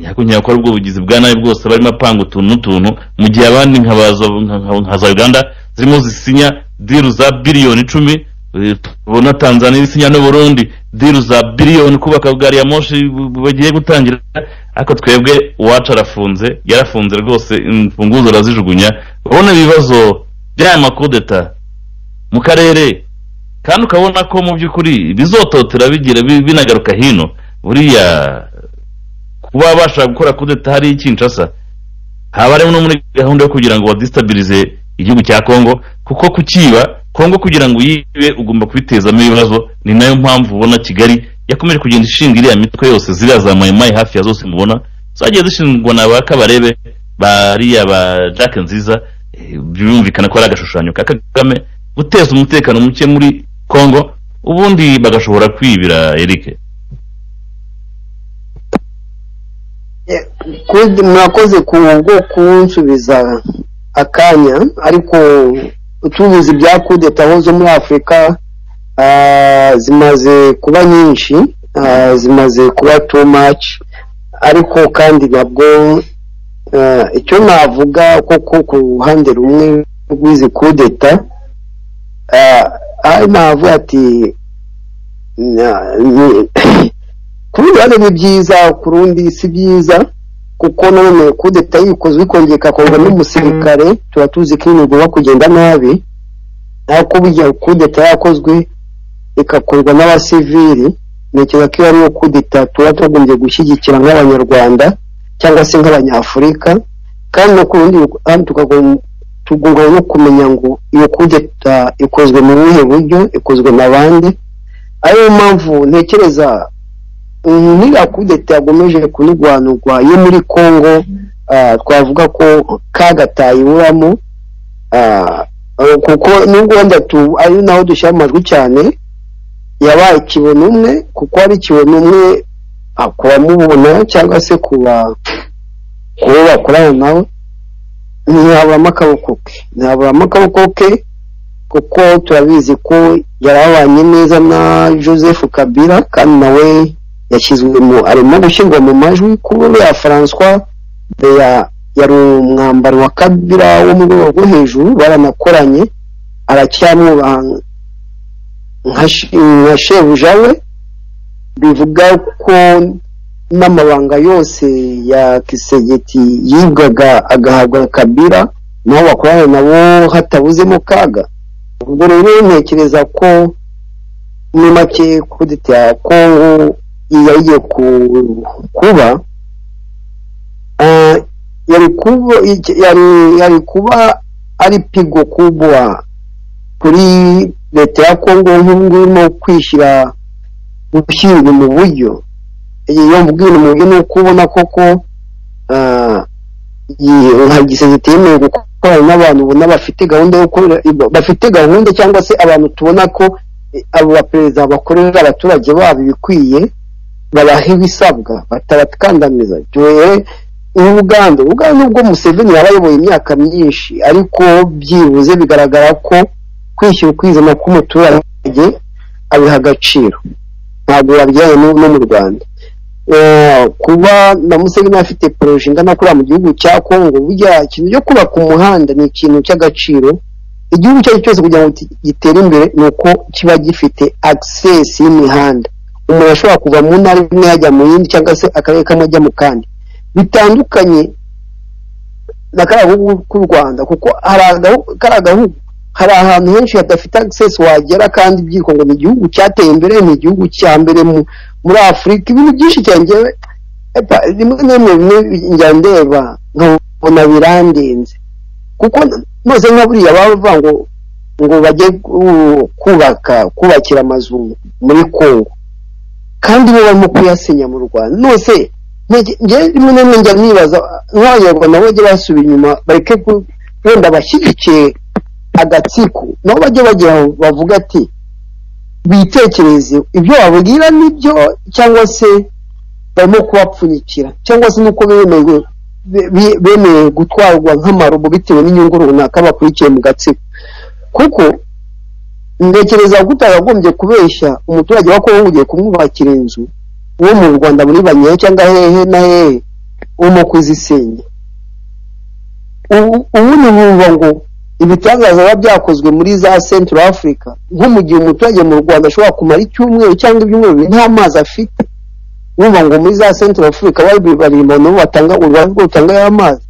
ariko ntiyakora ubwo bugizi bwa nabi bwose barimo apanga utuntu n'utuntu mu gihe abandi nkabaza nka- nka za uganda zirimo zisinya diru za biliyoni icumi eh, tubona tanzania isinya n'uburundi diru za biliyoni kubaka gari ya moshi bu- bu- bagiye gutangira ariko twebwe uwacu arafunze yarafunze rwose imfunguzo arazijugunya urabona ibibazo by'aya makodeta mu karere kandi ukabona ko mu by'ukuri bizototera bigira bi- binagaruka hino buriya kuba bashaka gukora kudeta hariya i Kinshasa haba harimo no muri gahunda yo kugira ngo badisitabilize igihugu cya Congo kuko kukiba Congo kugira ngo uyibe ugomba kubitezamo ibibazo ni nayo mpamvu ubona Kigali yakomeje kugenda ishinga iriya mitwe yose ziriya za mayimayi hafi ya zose mubona zagiye zishingwa na ba kabarebe bariya ba Jack nziza eh, birumvikana ko ari agashushanyo ka Kagame guteza umutekano muke muri Congo ubundi bagashobora kwibira Eric Kuri- murakoze ku bwo kunsubiza akanya ariko tubuze ibya kudeta aho zo muri afurika ah, zimaze kuba nyinshi ah, zimaze kuba too much ariko kandi nabwo ah, icyo navuga kuko ku ruhande rumwe rw'izi kudeta ah, ari navuga ati na- ni- ku rundi ruhande ni byiza ku rundi si byiza kuko none kudeta yikoze wikongeye ikakorwa n'umusirikare tuba tuzi ko ibintu bigomba kugenda nabi ariko burya kudeta yakozwe igakorwa n'abasivili ntekereza ko iyo ariyo kudeta tuba tugombye gushyigikira nk'abanyarwanda cyangwa se nk'abanyafurika kandi no ku rundi ruhande tukagom- tugomba no kumenya ngo iyo kudeta ikozwe mu buhe buryo ikozwe na bande ariyo mpamvu ntekereza ntiriya kudeta yagomeje kunigwanurwa yo muri congo ah, twavuga ko kagatayiburamo kuko nubwo wenda tu ari naho dushyira amajwi cyane yabaye ikibono umwe kuko ari ikibono umwe ah, ku bamubona cyangwa se ku ba- ku bo bakorana nawe ntiyaburamo akaboko ke ntiyaburamo akaboko ke kuko turabizi ko yari abanye neza na joseph kabila kandi nawe yashyizwe mu arimo gushyirwa mu majwi kuba ya François ya yari umwambaro wa kabira wo mu rwego rwo hejuru baranakoranye aracyamwubaha nka she- nka shebuja we bivuga ko n'amabanga yose ya kisegeti yibwaga agahabwa kabira naho bakorana nabo hatabuzemo kaga ubwo rero ntekereza ko muri make kudeta ya kongo yari kuba yari kuba ari pigo kubwa kuri leta ya kongo nk'ubu irimo kwishyira gushyirwa mu buryo iyo mubwira umuntu ni uko ubona koko nka gisegiti yemewe gukorana n'abantu ubona bafite gahunda yo bafite gahunda cyangwa se abantu tubona ko abo baperezida bakorera abaturage babo ibikwiye babaha ibisabwa batabatkandamiza tuwe n'ubuganda ubuganda ubwo museveni yaba ayoboye imyaka myinshi ariko byibuze bigaragara ko kwishyura ukwizana k'umuturage abiha agaciro ntabwo babijyanye no mu rwanda kuba na museveni afite poroje ingana kuriya mu gihugu cya kongo burya ikintu cyo kubaka umuhanda ni ikintu cy'agaciro igihugu icyo ari cyo cyose kugira ngo gitere imbere ni uko kiba gifite agisesi y'imihanda umuntu ashobora kuva mu ntara imwe yajya mu yindi cyangwa se akarere kamwe ajya mu kandi bitandukanye na kariya gahugu k'u rwanda kuko kariya gahugu hari ahantu henshi hadafite agisesi wagera kandi ibyitwa ngo ni igihugu cyateye imbere ni igihugu cya mbere muri afurika ibintu byinshi cyangewe rimwe na rimwe njya ndeba nkabona birandenze kuko maze nka buriya bavuga ngo ngo bajye kubaka kubakira amazu muri kongo kandi bo barimo kuyasenya mu rwanda nose njye rimwe na rimwe njya nibaza nk'abanyarwanda bajye basubira inyuma bareke wenda bashyigikiye agatsiko nabo bajya bagira bavuga ati bitekereze ibyo babwira nibyo cyangwa se barimo kubapfunyikira cyangwa se nuko bemewe bemewe gutwarwa nk'amarobo bitewe n'inyungu runaka bakurikiye mu gatsiko kuko ntekereza ko utagagombye kubeshya umuturage wa kongo ugiye kumwubakira inzu uwo mu rwanda muri banyehe cyangwa hehe na hehe urimo kuzisenya ubu ni bumva ngo ibitangaza biba byakozwe muri za central africa nko mu gihe umuturage mu rwanda ashobora kumara icyumweru cyangwa ibyumweru bibiri nta mazi afite bumva ngo muri za central africa bari umuntu batanga urwanda rwo rutanga amazi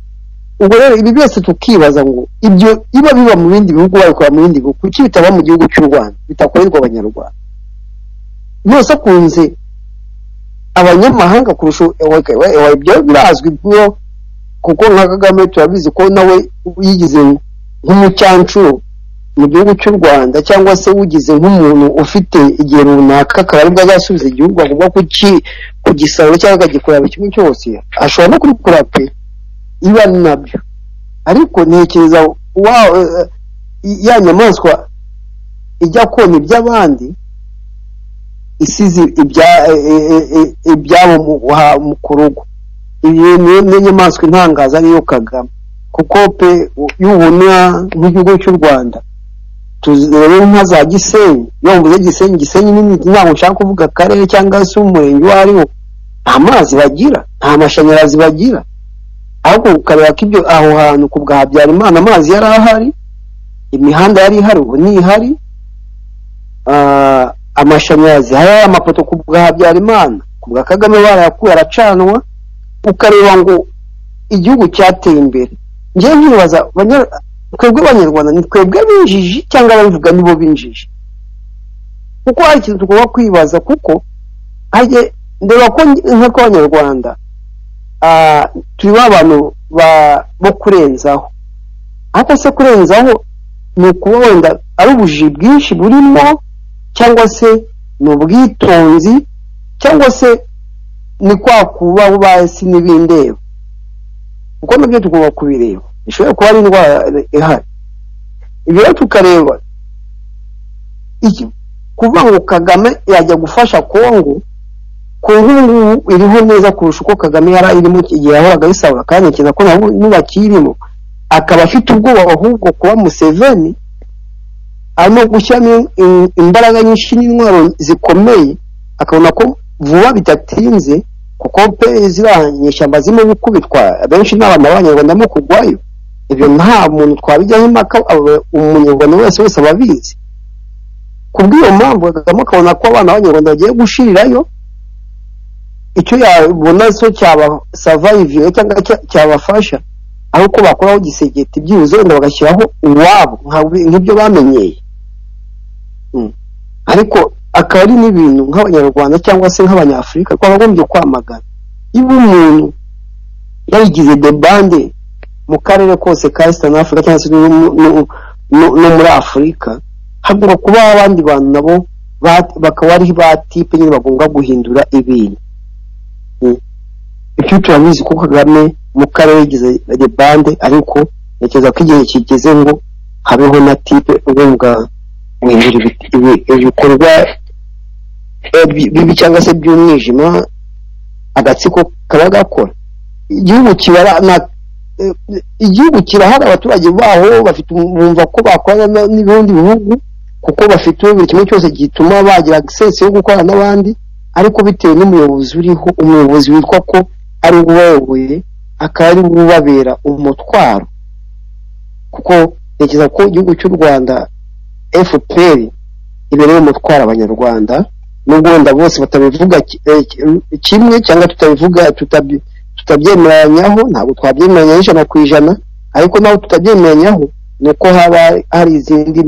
ubwo rero ibi byose tukibaza ngo ibyo biba biba mu bindi bihugu babikora mu bindi bihugu kuki bitaba mu gihugu cy'u rwanda bitakorerwa abanyarwanda byose akunze abanyamahanga kurusha ibyo birazwi kuko nka kagame turabizi ko nawe yigize nk'umucancuro mu gihugu cy'u rwanda cyangwa se ugize nk'umuntu ufite igihe runaka akaba aribwo azasubiza igihugu agomba kugisahura cyangwa akagikorera kimwe cyose ashobora no kubikora pe iba ni nabyo ariko ntekereza ya nyamaswa ijya kona iby'abandi isize ibyabo ku rugo iyi ni inyamaswa intangaza niyo kagame kuko pe y'ubona nk'igihugu cy'u rwanda tuzirebe nka za gisenyi iyo mvuze gisenyi gisenyi n'imiti ntabwo nshaka kuvuga akarere cyangwa se umurenge uwo ariwo nta mazi bagira nta mashanyarazi bagira ahubwo ukareba ko ibyo aho hantu ku bwa habyarimana amazi yari ahari imihanda yari ihari ubu ntihari amashanyarazi hari amapoto ku bwa habyarimana ku bwa kagame barayakuye aracanwa ukareba ngo igihugu cyateye imbere njyewe nkibaza twebwe abanyarwanda ni twebwe binjiji cyangwa ababivuga nibo binjiji kuko hari ikintu tugomba kwibaza kuko ndeba ko nk'abanyarwanda turi ba bantu bo kurenzaho ariko se kurenzaho ni ukuba wenda ari ubujiji bwinshi burimo cyangwa se ni ubwitonzi cyangwa se ni kwa kuba basi n'ibindeba kuko nabyo tugomba kubireba ishobora kuba ari indwara ihari ibyo rero tukareba kuvuga ngo kagame yajya gufasha kongo ku ngubu iriho neza kurusha uko kagame yari irimo igihe yahoraga ayisabwa kandi ntekereza ko nabo nubakirimo akaba afite ubwoba ahubwo kuba museveni arimo gushyiramo imbaraga nyinshi n'intwaro zikomeye akabona ko vuba bidatinze kuko pe ziriya nyishyamba zirimo gukubitwa benshi n'abantu b'abanyarwanda barimo kugwayo ibyo nta muntu twabijyaho impaka umunyarwanda wese wese aba abizi ku bw'iyo mpamvu kagame akabona ko abana b'abanyarwanda bagiye gushirirayo icyo yabona cyo cyabasavayiviye cyangwa cyabafasha aho uko bakuraho gisegeti byibuze wenda bagashyiraho uwabo nk'ibyo bamenyeye ariko akaba ari n'ibintu nk'abanyarwanda cyangwa se nk'abanyafurika twakagombye kwamagana niba umuntu yabigize debande mu karere kose ka eastern africa cyangwa se no muri afurika hagomba kubaho abandi bantu nabo bakaba ari ba tipe nyine bagomba guhindura ibintu ibyo turabizi ko kagame mu karere yagize debande ariko ntekereza ko igihe kigeze ngo habeho na tipe ugomba guhindura ibikorwa bibi cyangwa se by'umwijima agatsiko kaba gakora igihugu kibara igihugu kirahari abaturage baho bafite bumva ko bakorana n'ibindi bihugu kuko bafite buri kimwe cyose gituma bagira agisesi yo gukorana n'abandi ariko bitewe n'umuyobozi uriho umuyobozi witwa ko ari uwayoboye akaba ari ubabera umutwaro kuko ntekereza ko igihugu cy'u rwanda fpr ibereye umutwaro abanyarwanda nubwo wenda bose batabivuga kimwe cyangwa tutabivuga tutabyemeranyaho ntabwo twabyemeranya ijana ku ijana ariko naho tutabyemeranyaho ni uko haba hari izindi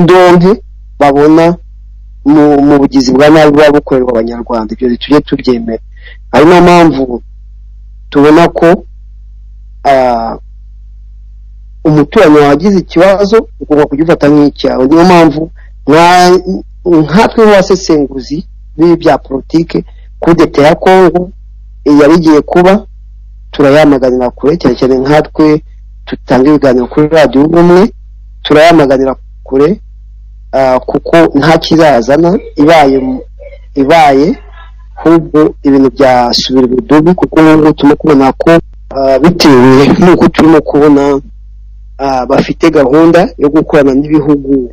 ndonke babona mu bugizi bwa nabi buba bukorerwa abanyarwanda ibyo tujye tubyemera ari niyo mpamvu tubona ko umuturanyi wagize ikibazo ugomba kugifata nk'icyawe niyo mpamvu nkatwe nk'abasesenguzi b'ibi bya politike kudeta ya kongo yari igiye kuba turayamaganira kure cyane cyane nkatwe dutanga ibiganiro kuri radiyo ubumwe turayamaganira kure kuko nta kirazana ibaye ibaye ahubwo ibintu byasubira ubudubi kuko nk'ubu turimo kubona ko bitewe n'uko turimo kubona bafite gahunda yo gukorana n'ibihugu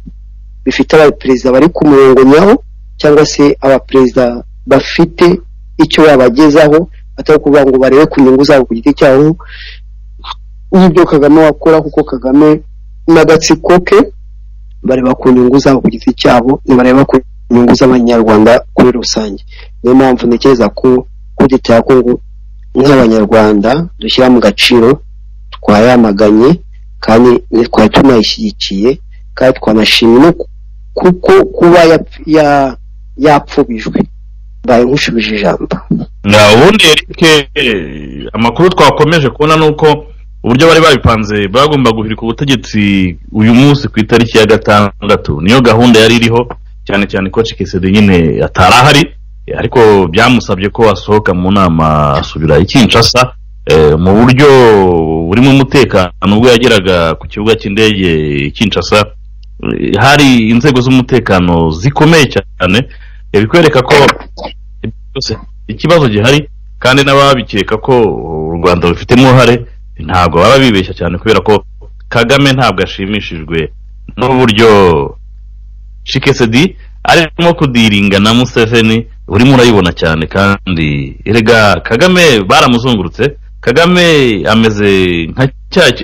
bifite abaperezida bari ku murongo nyawo cyangwa se abaperezida bafite icyo babagezaho atari ukuvuga ngo barebe ku nyungu zabo ku giti cyabo nk'ibyo kagame wakora kuko kagame n'agatsiko ke bareba ku nyungu zabo ku giti cyabo ntibareba ku nyungu z'abanyarwanda kuri rusange niyo mpamvu ntekereza ko kudeta ya kongo nk'abanyarwanda dushyira mu gaciro twayamaganye kandi twari tunayishyigikiye kandi twanashimye kuko kuba yapfubijwe mbaye nk'ushubije ijambo ubundi erike amakuru twakomeje kubona ni uko uburyo bari babipanze bagomba guhirika ubutegetsi uyu munsi ku itariki ya gatandatu niyo gahunda yari iriho cyane cyane ko cikesede nyine atari ahari ariko byamusabye ko asohoka mu nama asubira ikinshasa mu buryo burimo umutekano ubwo yageraga ku kibuga cy'indege kinshasa hari inzego z'umutekano zikomeye cyane bikwereka ko ikibazo gihari kandi n'ababikeka ko u rwanda rufitemo uruhare ntabwo baba bibeshya cyane kubera ko kagame ntabwo ashimishijwe n'uburyo cikesedi arimo kudiringa na museveni urimo urayibona cyane kandi erega kagame baramuzungurutse kagame ameze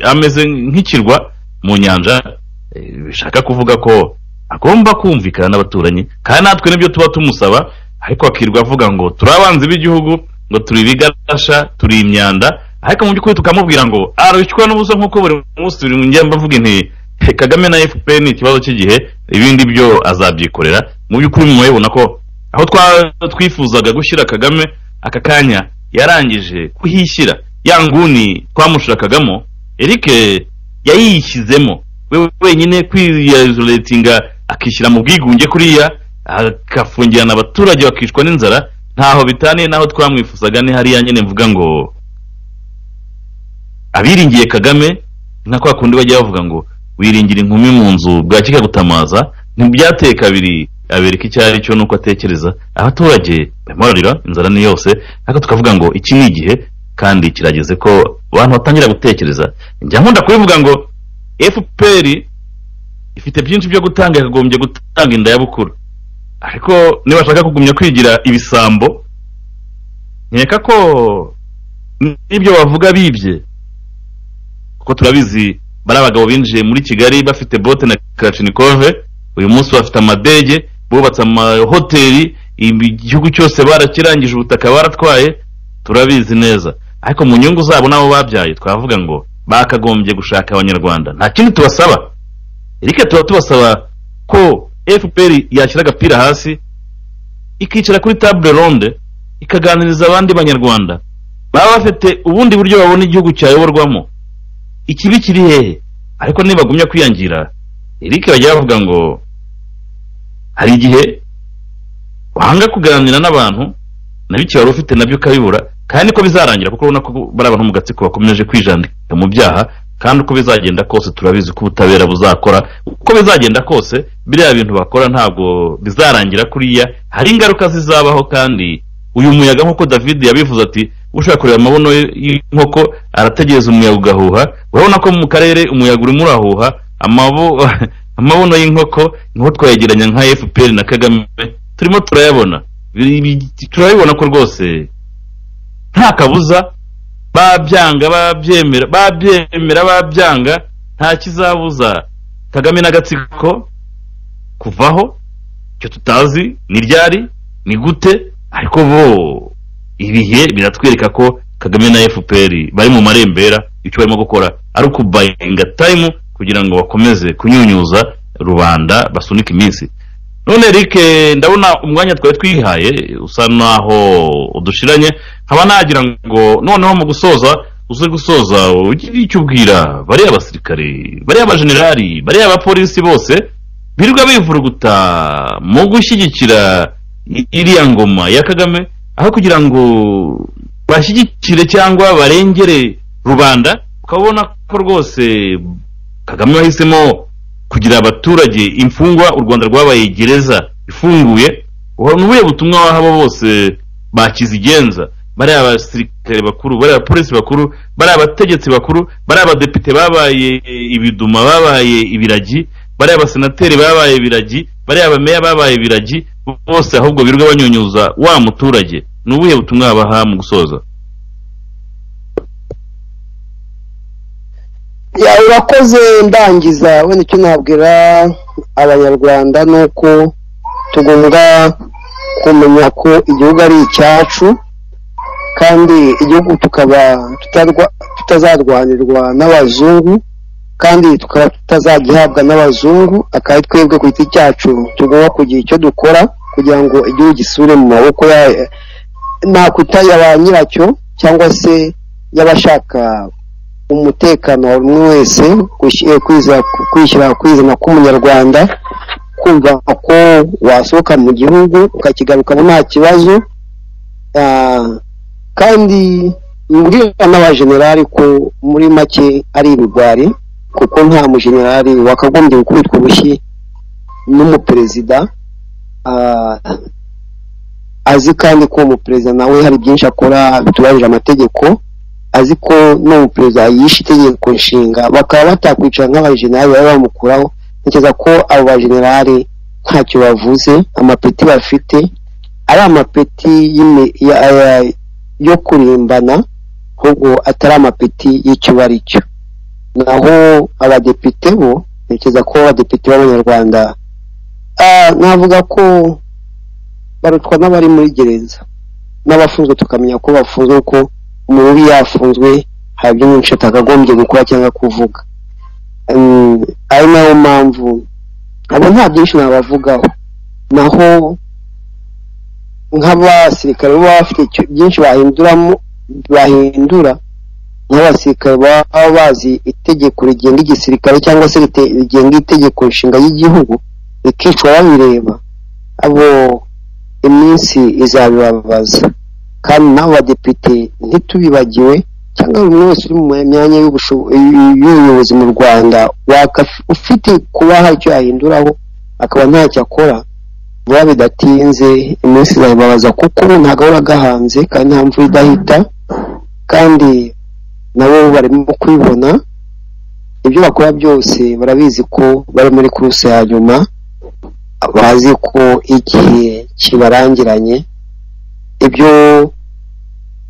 ameze nk'ikirwa mu nyanja bishaka kuvuga ko agomba kumvikana n'abaturanyi kandi natwe nibyo tuba tumusaba ariko akirirwa avuga ngo turi abanzi b'igihugu ngo turi ibigarasha turi imyanda ariko mu by'ukuri tukamubwira ngo arushywa n'ubusa nk'uko buri munsi turi mu njyamba mvuga inti kagame na fpr ni ikibazo cy'igihe ibindi byo azabyikorera mu by'ukuri mubibona ko aho twifuzaga gushyira kagame aka kanya yarangije kuhishyira ya nguni twamushakagamo eric yayishyizemo we wenyine kwiyazuretinga akishyira mu bwigunge kuriya agafungirana abaturage bakicwa n'inzara ntaho bitaniye n'aho twamwifuzaga ni hariya nyine mvuga ngo abiringiye kagame nka kwa kundi bajya bavuga ngo wiringira inkumi mu nzu bwakika gutamaza ntibyateye kabiri abereka icyo ari cyo nuko atekereza abaturage bamurarira inzara ni yose ariko tukavuga ngo iki ni igihe kandi kirageze ko abantu batangira gutekereza njya nkunda kubivuga ngo fpr ifite byinshi byo gutanga yakagombye gutanga inda ya bukuru ariko nibashaka kugumya kwigira ibisambo nkeka ko n'ibyo bavuga bibye kuko turabizi bari abagabo binjiye muri kigali bafite bote na karacinikove uyu munsi bafite amadege bubatse amahoteli igihugu cyose barakirangije ubutaka baratwaye turabizi neza ariko mu nyungu zabo n'abo babyaye twavuga ngo bakagombye gushaka abanyarwanda nta kindi tubasaba erike tuba tubasaba ko fpr yashyira agapira hasi ikicara kuri table ronde ikaganiriza abandi banyarwanda baba bafite ubundi buryo babona igihugu cyayoborwamo ikibi kiri hehe ariko nibagumya kwiyangira erike bajya bavuga ngo hari igihe wanga kuganira n'abantu nabyo wari ufite nabyo ukabibura kandi ko bizarangira kuko urabona ko bari abantu mu gatsiko bakomeje kwijandika mu byaha kandi uko bizagenda kose turabizi ko ubutabera buzakora uko bizagenda kose biriya bintu bakora ntabwo bizarangira kuriya hari ingaruka zizabaho kandi uyu muyaga nk'uko david yabivuze ati ushaka kureba amabuno y'inkoko arategereza umuyaga ugahuha urabona ko mu karere umuyaga urimo urahuha amabuno y'inkoko niho twayegeranya nka fpr na kagame turimo turayabona turabibona ko rwose nta kabuza babyanga babyemera babyemera babyanga nta kizabuza kagame n'agatsiko kuvaho icyo tutazi ni ryari ni gute ariko bo ibihe biratwereka ko kagame na fpr bari mu marembera icyo barimo gukora ari ukubayinga tayimu kugira ngo bakomeze kunyunyuza rubanda basunike iminsi none eric ndabona umwanya twari twihaye usa naho udushiranye nkaba nagira ngo noneho mu gusoza uze gusoza ugire icyo ubwira bariya abasirikare bariya abajenerali bariya abapolisi bose birirwa bivuruguta mu gushyigikira iriya ngoma ya kagame aho kugira ngo bashyigikire cyangwa barengere rubanda ukabona ko rwose kagame wahisemo kugira abaturage imfungwa u rwanda rwabaye gereza ifunguye ni ubuhe butumwa waha bose bakizigenza bariya abasirikare bakuru bariya abapolisi bakuru bariya abategetsi bakuru bariya abadepite babaye ibiduma babaye ibiragi bariya abasenateri babaye ibiragi bariya abameya babaye ibiragi bose ahubwo birirwa banyunyuza wa muturage ni ubuhe butumwa wabaha mu gusoza urakoze ndangiza wenda icyo nabwira abanyarwanda ni uko tugomba kumenya ko igihugu ari icyacu kandi igihugu tukaba tutazarwanirwa n'abazungu kandi tukaba tutazagihabwa n'abazungu akaba twebwe ku giti cyacu tugomba kugira icyo dukora kugira ngo igihugu gisure mu maboko nakuta ya ba nyiracyo cyangwa se y'abashaka umutekano wa buri wese kwishyira kwizana k'umunyarwanda kumva ko wasohoka mu gihugu ukakigarukamo nta kibazo kandi mbwira n'abajenerali ko muri make ari ibigwari kuko nta mujenerali wakagombye gukubitwa urushyi n'umuperezida azi kandi ko umuperezida nawe hari byinshi akora bitubahirije amategeko azi ko n'umuperezida yishe itegeko nshinga bakaba batakwicara nk'abajenerali bari bamukuraho ntekereza ko abo bajenerali ntacyo bavuze amapeti bafite ari amapeti yo kurimbana ahubwo atari amapeti y'icyo bari cyo naho abadepite bo ntekereza ko abadepite b'abanyarwanda navuga ko barutwa n'abari muri gereza n'abafunzwe tukamenya ko bafunzwe ko umuntu uba yafunzwe hari ibyo nyinshi atakagombye gukora cyangwa kuvuga ari nayo mpamvu abo nta byinshi nabavugaho naho nk'abasirikare baba bafite byinshi bahinduramo bahindura nk'abasirikare baba bazi itegeko rigenga igisirikare cyangwa se rigenga itegeko nshinga y'igihugu rikicwa babireba abo iminsi izabibabaza kandi n'abadepite ntitubibagiwe cyangwa buri wese uri mu myanya y'ubuyobozi mu rwanda ufite kuba hari icyo yahinduraho akaba ntacyo akora vuba bidatinze iminsi izayibabaza kuko ubu ntabwo ahora gahanze kandi nta mvura idahita kandi nabo barimo kubibona ibyo bakora byose barabizi ko bari muri kuruse ya nyuma bazi ko igihe kibarangiranye ibyo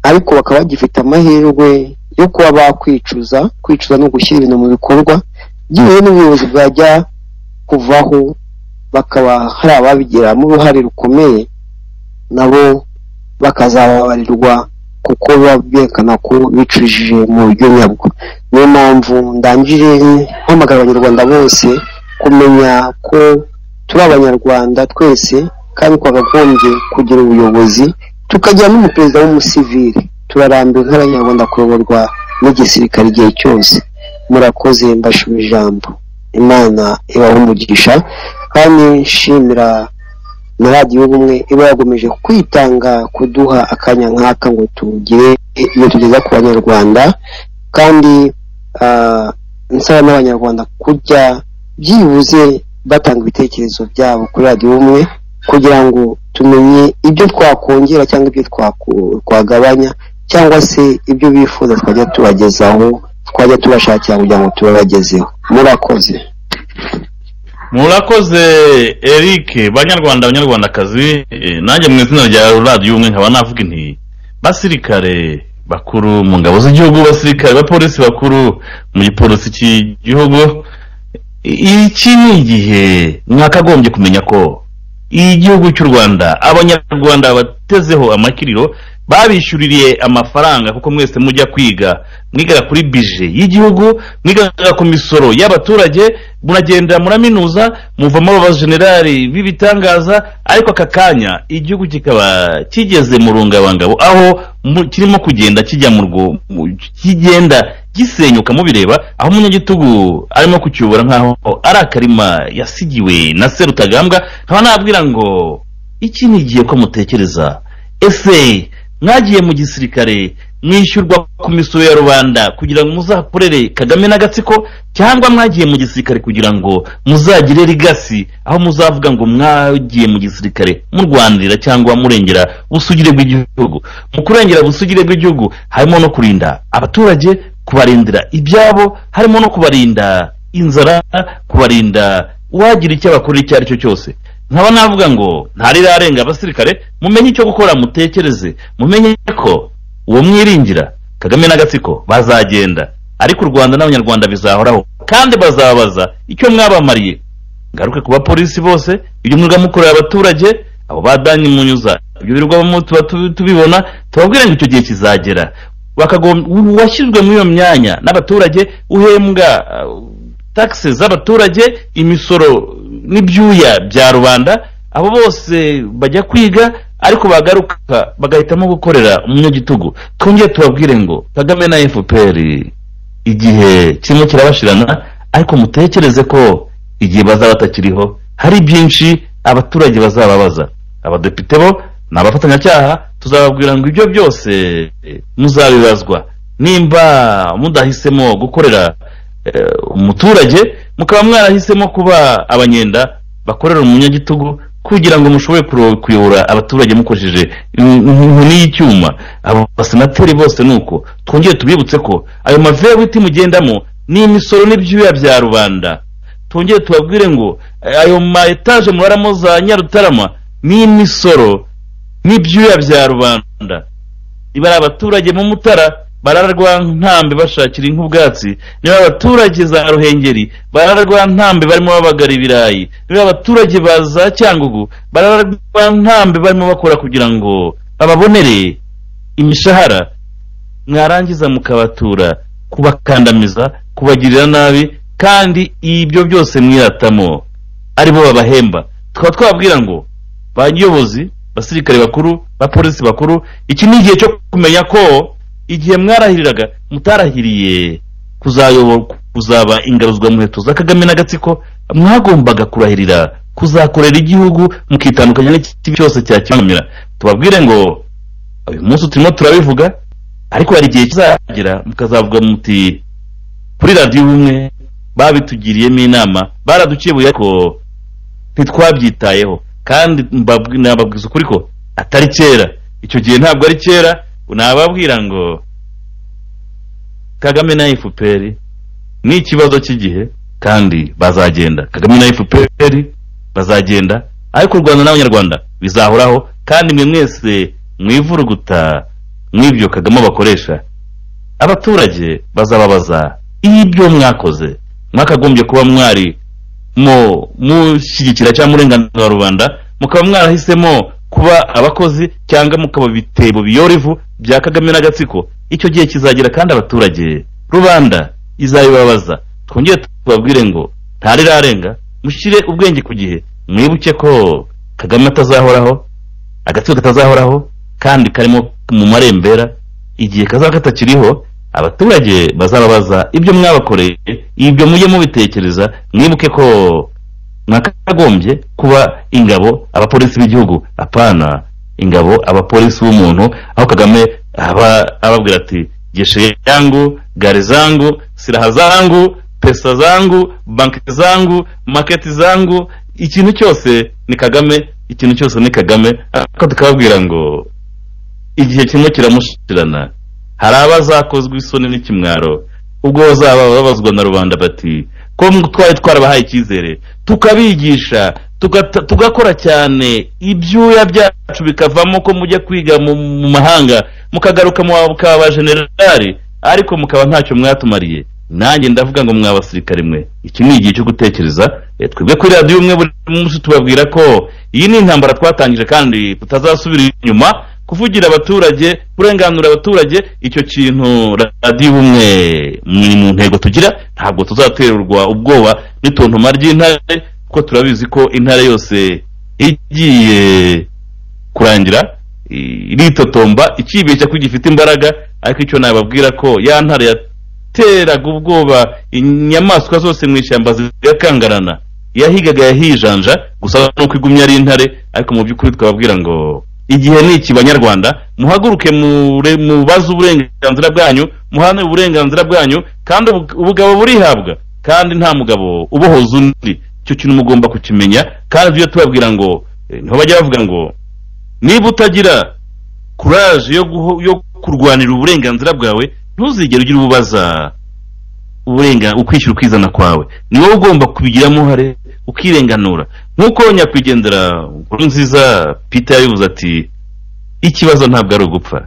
ariko bakaba bagifite amahirwe yo kuba bakwicuza kwicuza no gushyira ibintu mu bikorwa byewe n'ubuyobozi bwajya kuvaho bakaba hari ababigiramo uruhare rukomeye nabo bakazababarirwa kuko berekana ko bicujije mu buryo nyabwo niyo mpamvu ndangije mpamagara abanyarwanda bose kumenya ko turi abanyarwanda twese kandi twakagombye kugira ubuyobozi tukagira n'umuperezida w'umusivili turarambiwe nk'abanyarwanda kuyoborwa n'igisirikare igihe cyose murakoze mbashima ijambo imana ibaho umugisha kandi nshimira na radiyo ubumwe iba yagomeje kwitanga kuduha akanya nk'aka ngo tugire ibyo tugeza ku banyarwanda kandi nsaba n'abanyarwanda kujya byibuze batanga ibitekerezo byabo kuri radiyo ubumwe kugira ngo tumenye ibyo twakongera cyangwa ibyo twagabanya cyangwa se ibyo bifuza twajya tubagezaho twajya tubashakira kugira ngo tubabagezeho murakoze murakoze eric banyarwanda banyarwandakazi nanjye mu izina rya radiyo umwe nkaba navuga inti basirikare bakuru mu ngabo z'igihugu basirikare bapolisi bakuru mu gipolisi cy'igihugu iki ni igihe mwakagombye kumenya ko igihugu cy'u rwanda abanyarwanda batezeho amakiriro babishyuririye amafaranga kuko mwese mujya kwiga mwigara kuri bije y'igihugu mwigara ku misoro y'abaturage muragenda muraminuza muvamo abajenerali b'ibitangaza ariko aka kanya igihugu kikaba kigeze mu rungabangabo aho kirimo kugenda kijya mu rwo kigenda gisenyuka mubireba aho umunyagitugu arimo kucyubura nk'aho ari akarima yasigiwe na serutagambwa nkaba nabwira ngo iki ni igihe ko mutekereza ese mwagiye mu gisirikare mwishyurwa ku misoro ya rubanda kugira ngo muzakorere kagame n'agatsiko cyangwa mwagiye mu gisirikare kugira ngo muzagire rigasi aho muzavuga ngo mwagiye mu gisirikare murwanirira cyangwa murengera busugire bw'igihugu mu kurengera busugire bw'igihugu harimo no kurinda abaturage kubarindira ibyabo harimo no kubarinda inzara kubarinda uwagira icyo abakorera icyo ari cyo cyose nkaba navuga ngo ntarirarenga abasirikare mumenye icyo gukora mutekereze mumenye ko uwo mwiringira kagame n'agatsiko bazagenda ariko u rwanda n'abanyarwanda bizahoraho kandi bazabaza icyo mwabamariye ngaruke ku bapolisi bose ibyo mwuga mukorera abaturage abo badanyi munyuza ibyo birirwamo tuba tubibona tubabwire ngo icyo gihe kizagera washyizwe muri iyo myanya n'abaturage uhembwa taxi z'abaturage imisoro n'ibyuya bya rubanda abo bose bajya kwiga ariko bagaruka bagahitamo gukorera umunyagitugu twongere tubabwire ngo kagame na fpr igihe kirimo kirabashirana ariko mutekereze ko igihe bazaba batakiriho hari byinshi abaturage bazababaza abadepite bo ni abafatanyacyaha tuzababwira ngo ibyo byose muzabibazwa nimba mudahisemo gukorera umuturage mukaba mwarahisemo kuba abanyenda bakorera umunyagitugu kugira ngo mushobore kuyobora abaturage mukoresheje inkoni y'icyuma abo basenateri bose ni uko twongere tubibutse ko ayo mavewiti mugendamo ni imisoro n'ibyuya bya rubanda twongere tubabwire ngo ayo ma etaje muraramo za nyarutarama ni imisoro n'ibyuya bya rubanda bari abaturage mu mutara bararwa ntambe bashakira inka ubwatsi niba abaturage za ruhengeri bararwa ntambe barimo babagara ibirayi niba abaturage ba za cyangugu bararwa ntambe barimo bakora kugira ngo bababonere imishahara mwarangiza mukabatura kubakandamiza kubagirira nabi kandi ibyo byose mwiratamo aribo babahemba tukaba twababwira ngo ba nyobozi basirikare bakuru bapolisi bakuru iki ni igihe cyo kumenya ko igihe mwarahiriraga mutarahiriye kuzaba ingaruzwa muheto za kagame n'agatsiko mwagombaga kurahirira kuzakorera igihugu mukitandukanya n'ikibi cyose cyakibangamira tubabwire ngo uyu munsi turimo turabivuga ariko hari igihe kizagera mukazavuga muti kuri radiyo ubumwe babitugiriyemo inama baraduciye ko ntitwabyitayeho kandi nababwiza ukuri ko atari kera icyo gihe ntabwo ari kera nababwira ngo kagame na efuperi ni ikibazo cy'igihe kandi bazagenda kagame na efuperi bazagenda ariko u rwanda n'abanyarwanda bizahoraho kandi mwe mwese mwivuruguta mw'ibyo kagame bakoresha abaturage bazababaza ibyo mwakoze mwakagombye kuba mwari mushyigikira cyangwa murenganura rubanda mukaba mwarahisemo kuba abakozi cyangwa mukaba ibitebo biyora ivu bya kagame n'agatsiko icyo gihe kizagera kandi abaturage rubanda izabibabaza twongere tubabwire ngo ntarirarenga mushyire ubwenge ku gihe mwibuke ko kagame atazahoraho agatsiko katazahoraho kandi karimo mu marembera igihe kazaba katakiriho abaturage bazababaza ibyo mwabakoreye ibyo mujye mubitekereza mwibuke ko mwakagombye kuba ingabo abapolisi b'igihugu apana ingabo abapolisi b'umuntu aho kagame aba ababwira ati geshe yangu gare zangu siraha zangu pesa zangu banki zangu maketi zangu ikintu cyose ni kagame ikintu cyose ni kagame ariko tukababwira ngo igihe kimwe kiramushirana hari abazakozwe isoni n'ikimwaro ubwo bazaba babazwa na rubanda bati ko twari twarabahaye icyizere tukabigisha tugata- tugakora cyane ibyuya byacu bikavamo ko mujya kwiga mu mu mahanga mukagaruka mukaba ba generali ariko mukaba ntacyo mwatumariye nanjye ndavuga ngo mwa basirikare mwe iki ni igihe cyo gutekereza Eh, twebwe kuri radiyo umwe buri munsi tubabwira ko iyi ni intambara twatangije kandi tutazasubira inyuma kuvugira abaturage kurenganura abaturage icyo kintu radiyo ubumwe ni mu ntego tugira ntabwo tuzaterwa ubwoba n'itontoma ry'intare kuko turabizi ko intare yose igiye kurangira i- iritotomba ikibeshya ko gifite imbaraga ariko icyo nababwira ko ya ntare yateraga ubwoba inyamaswa zose mu ishyamba zigakangarana yahigaga yahijanja gusa nuko igumye ari intare ariko mu by'ukuri twababwira ngo igihe ni iki banyarwanda muhaguruke mure- mubaze uburenganzira bwanyu muhane uburenganzira bwanyu kandi ubu- ubugabo burihabwa kandi nta mugabo ubohoza undi icyo kintu mugomba kukimenya kandi tujye tubabwira ngo eh, niho bajya bavuga ngo niba utagira kuraje yo, guho- yo kurwanira uburenganzigwa bwawe ntuzigere ugira ububaza uburenga ukwishyura ukizana kwawe ni wowe ugomba kubigiramo uruhare ukirenganura nk'uko nyakwigendera nziza peter yabivuze ati ikibazo ntabwo ari ugupfa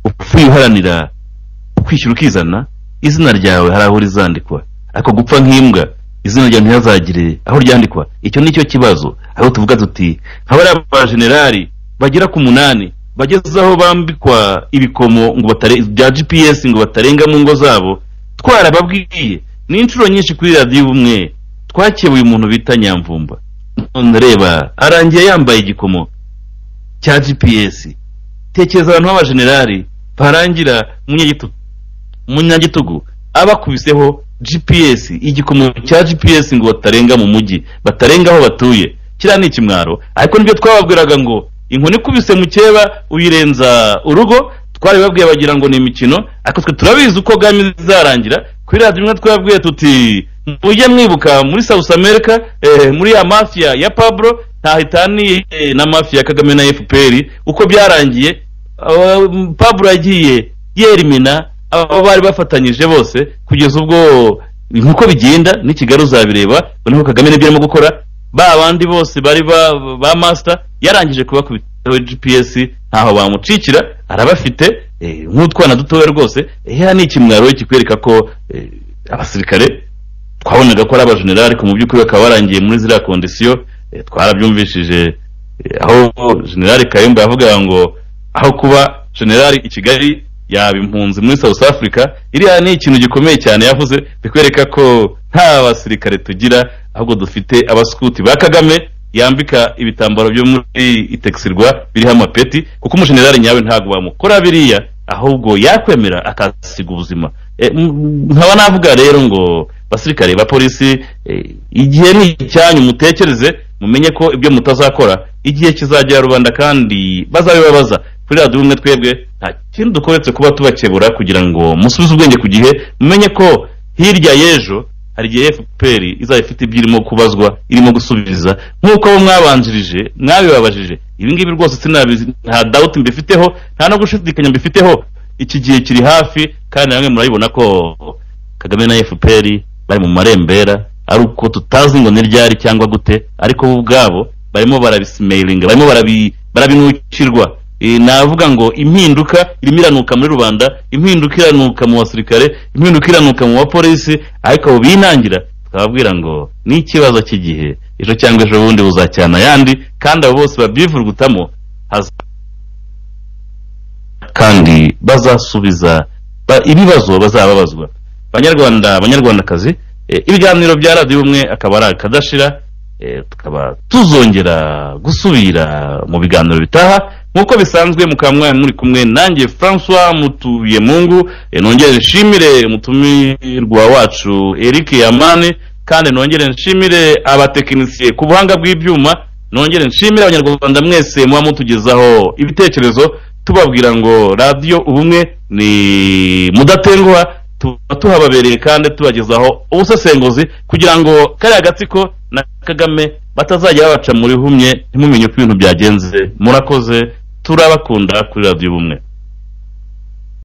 upfuye uharanira ukwishyura ukizana izina ryawe hari aho rizandikwa ariko gupfa nk'imbwa izina ryawe ntihazagire aho ryandikwa icyo ni cyo kibazo aho tuvuga tuti nka bariya bajenerali bagera ku munani bageze aho bambikwa ibikomo ngo batare bya gps ngo batarenga mu ngo zabo twarababwiye ni inshuro nyinshi kuri radiyo ubumwe twakebuye umuntu bita nyamvumba none reba arangiye yambaye igikomo cya gps tekereza abantu b'abajenerali barangira munyagitugu munyagitugu abakubiseho gps igikomo cya gps ngo batarenga mu mujyi batarenga aho batuye kiriya ni ikimwaro ariko nibyo twababwiraga ngo inkoni ikubise mukeba uyirenza urugo twari babwiye bagira ngo ni imikino ariko twe turabizi uko gahami izarangira kuri radiyo imwe twababwiye tuti mujye mwibuka muri south america eh, muri ya mafia ya pablo ntahitaniye eh, na mafia ya kagame na fpr uko byarangiye aba- pablo yagiye yerimina abo bari bafatanyije bose kugeza ubwo nk'uko bigenda n'ikigali uzabireba noneho kagame nibyo arimo gukora ba bandi bose bari ba, ba master yarangije kubakubitaho gps ntaho bamucikira arabafite eh, nk'utwana dutoya rwose eh, ni ikimwaro kikwereka ko eh, abasirikare twabonaga ko ari abajenerali ariko mu by'ukuri bakaba barangiye muri ziriya kondisiyo eh, twarabyumvishije eh, aho generali kayumba yavugaga ngo aho kuba generali i kigali yaba impunzi muri south africa iriya ni ikintu gikomeye cyane yavuze bikwereka ko nta basirikare tugira ahubwo dufite abaskuti ba kagame yambika ibitambaro byo muri itekisirwa biriho amapeti kuko umujenerali nyawe ntabwo bamukora biriya ahubwo yakwemera akasiga ubuzima E, m- nkaba navuga rero ngo basirikare ba polisi e, igihe ni icyanyu mutekereze mumenye ko ibyo mutazakora igihe kizagera rubanda kandi bazabibabaza kuri radiyo ubumwe twebwe nta kintu dukora uretse kuba tubakebura kugira ngo musubize ubwenge ku gihe mumenye ko hirya y'ejo hari igihe fpr izaba ifite ibyo irimo kubazwa irimo gusubiza nk'uko abo mwabanjirije mwabibabajije ibi ngibi rwose sinabizi nta dawuti mbifiteho nta no gushidikanya mbifiteho iki gihe kiri hafi kandi namwe murabibona ko kagame na fpr bari mu marembera ari uko tutazi ngo ni ryari cyangwa gute ariko bo ubwabo barimo barabisimeyiringa barimo barabi- barabinukirwa Eh, navuga ngo impinduka irimo iranuka muri rubanda impinduka iranuka mu basirikare impinduka iranuka mu bapolisi ariko abo binangira tukababwira ngo ni ikibazo cy'igihe ejo cyangwa ejo bundi buzacyana ayandi kandi abo bose babyivurugutamo kandi bazasubiza ba- ibibazo bazababazwa banyarwanda abanyarwandakazi eh, ibiganiro bya radiyo umwe akaba ari akadashira eh, tukaba tuzongera gusubira mu biganiro bitaha nk'uko bisanzwe mukaba mwari muri kumwe nanjye francois mutuye mungu eh, nongere nshimire umutumirwa wacu eric yamani kandi nongere nshimire abatekinisiye ku buhanga bw'ibyuma nongere nshimire abanyarwanda mwese muba mutugezaho ibitekerezo tubabwira ngo radiyo ubumwe ni mudatenguha tuba tuhababereye kandi tubagezaho ubusesenguzi kugira ngo kariya gatsiko na kagame batazajya babaca muri humye ntimumenye uko ibintu byagenze murakoze turabakunda kuri radiyo ubumwe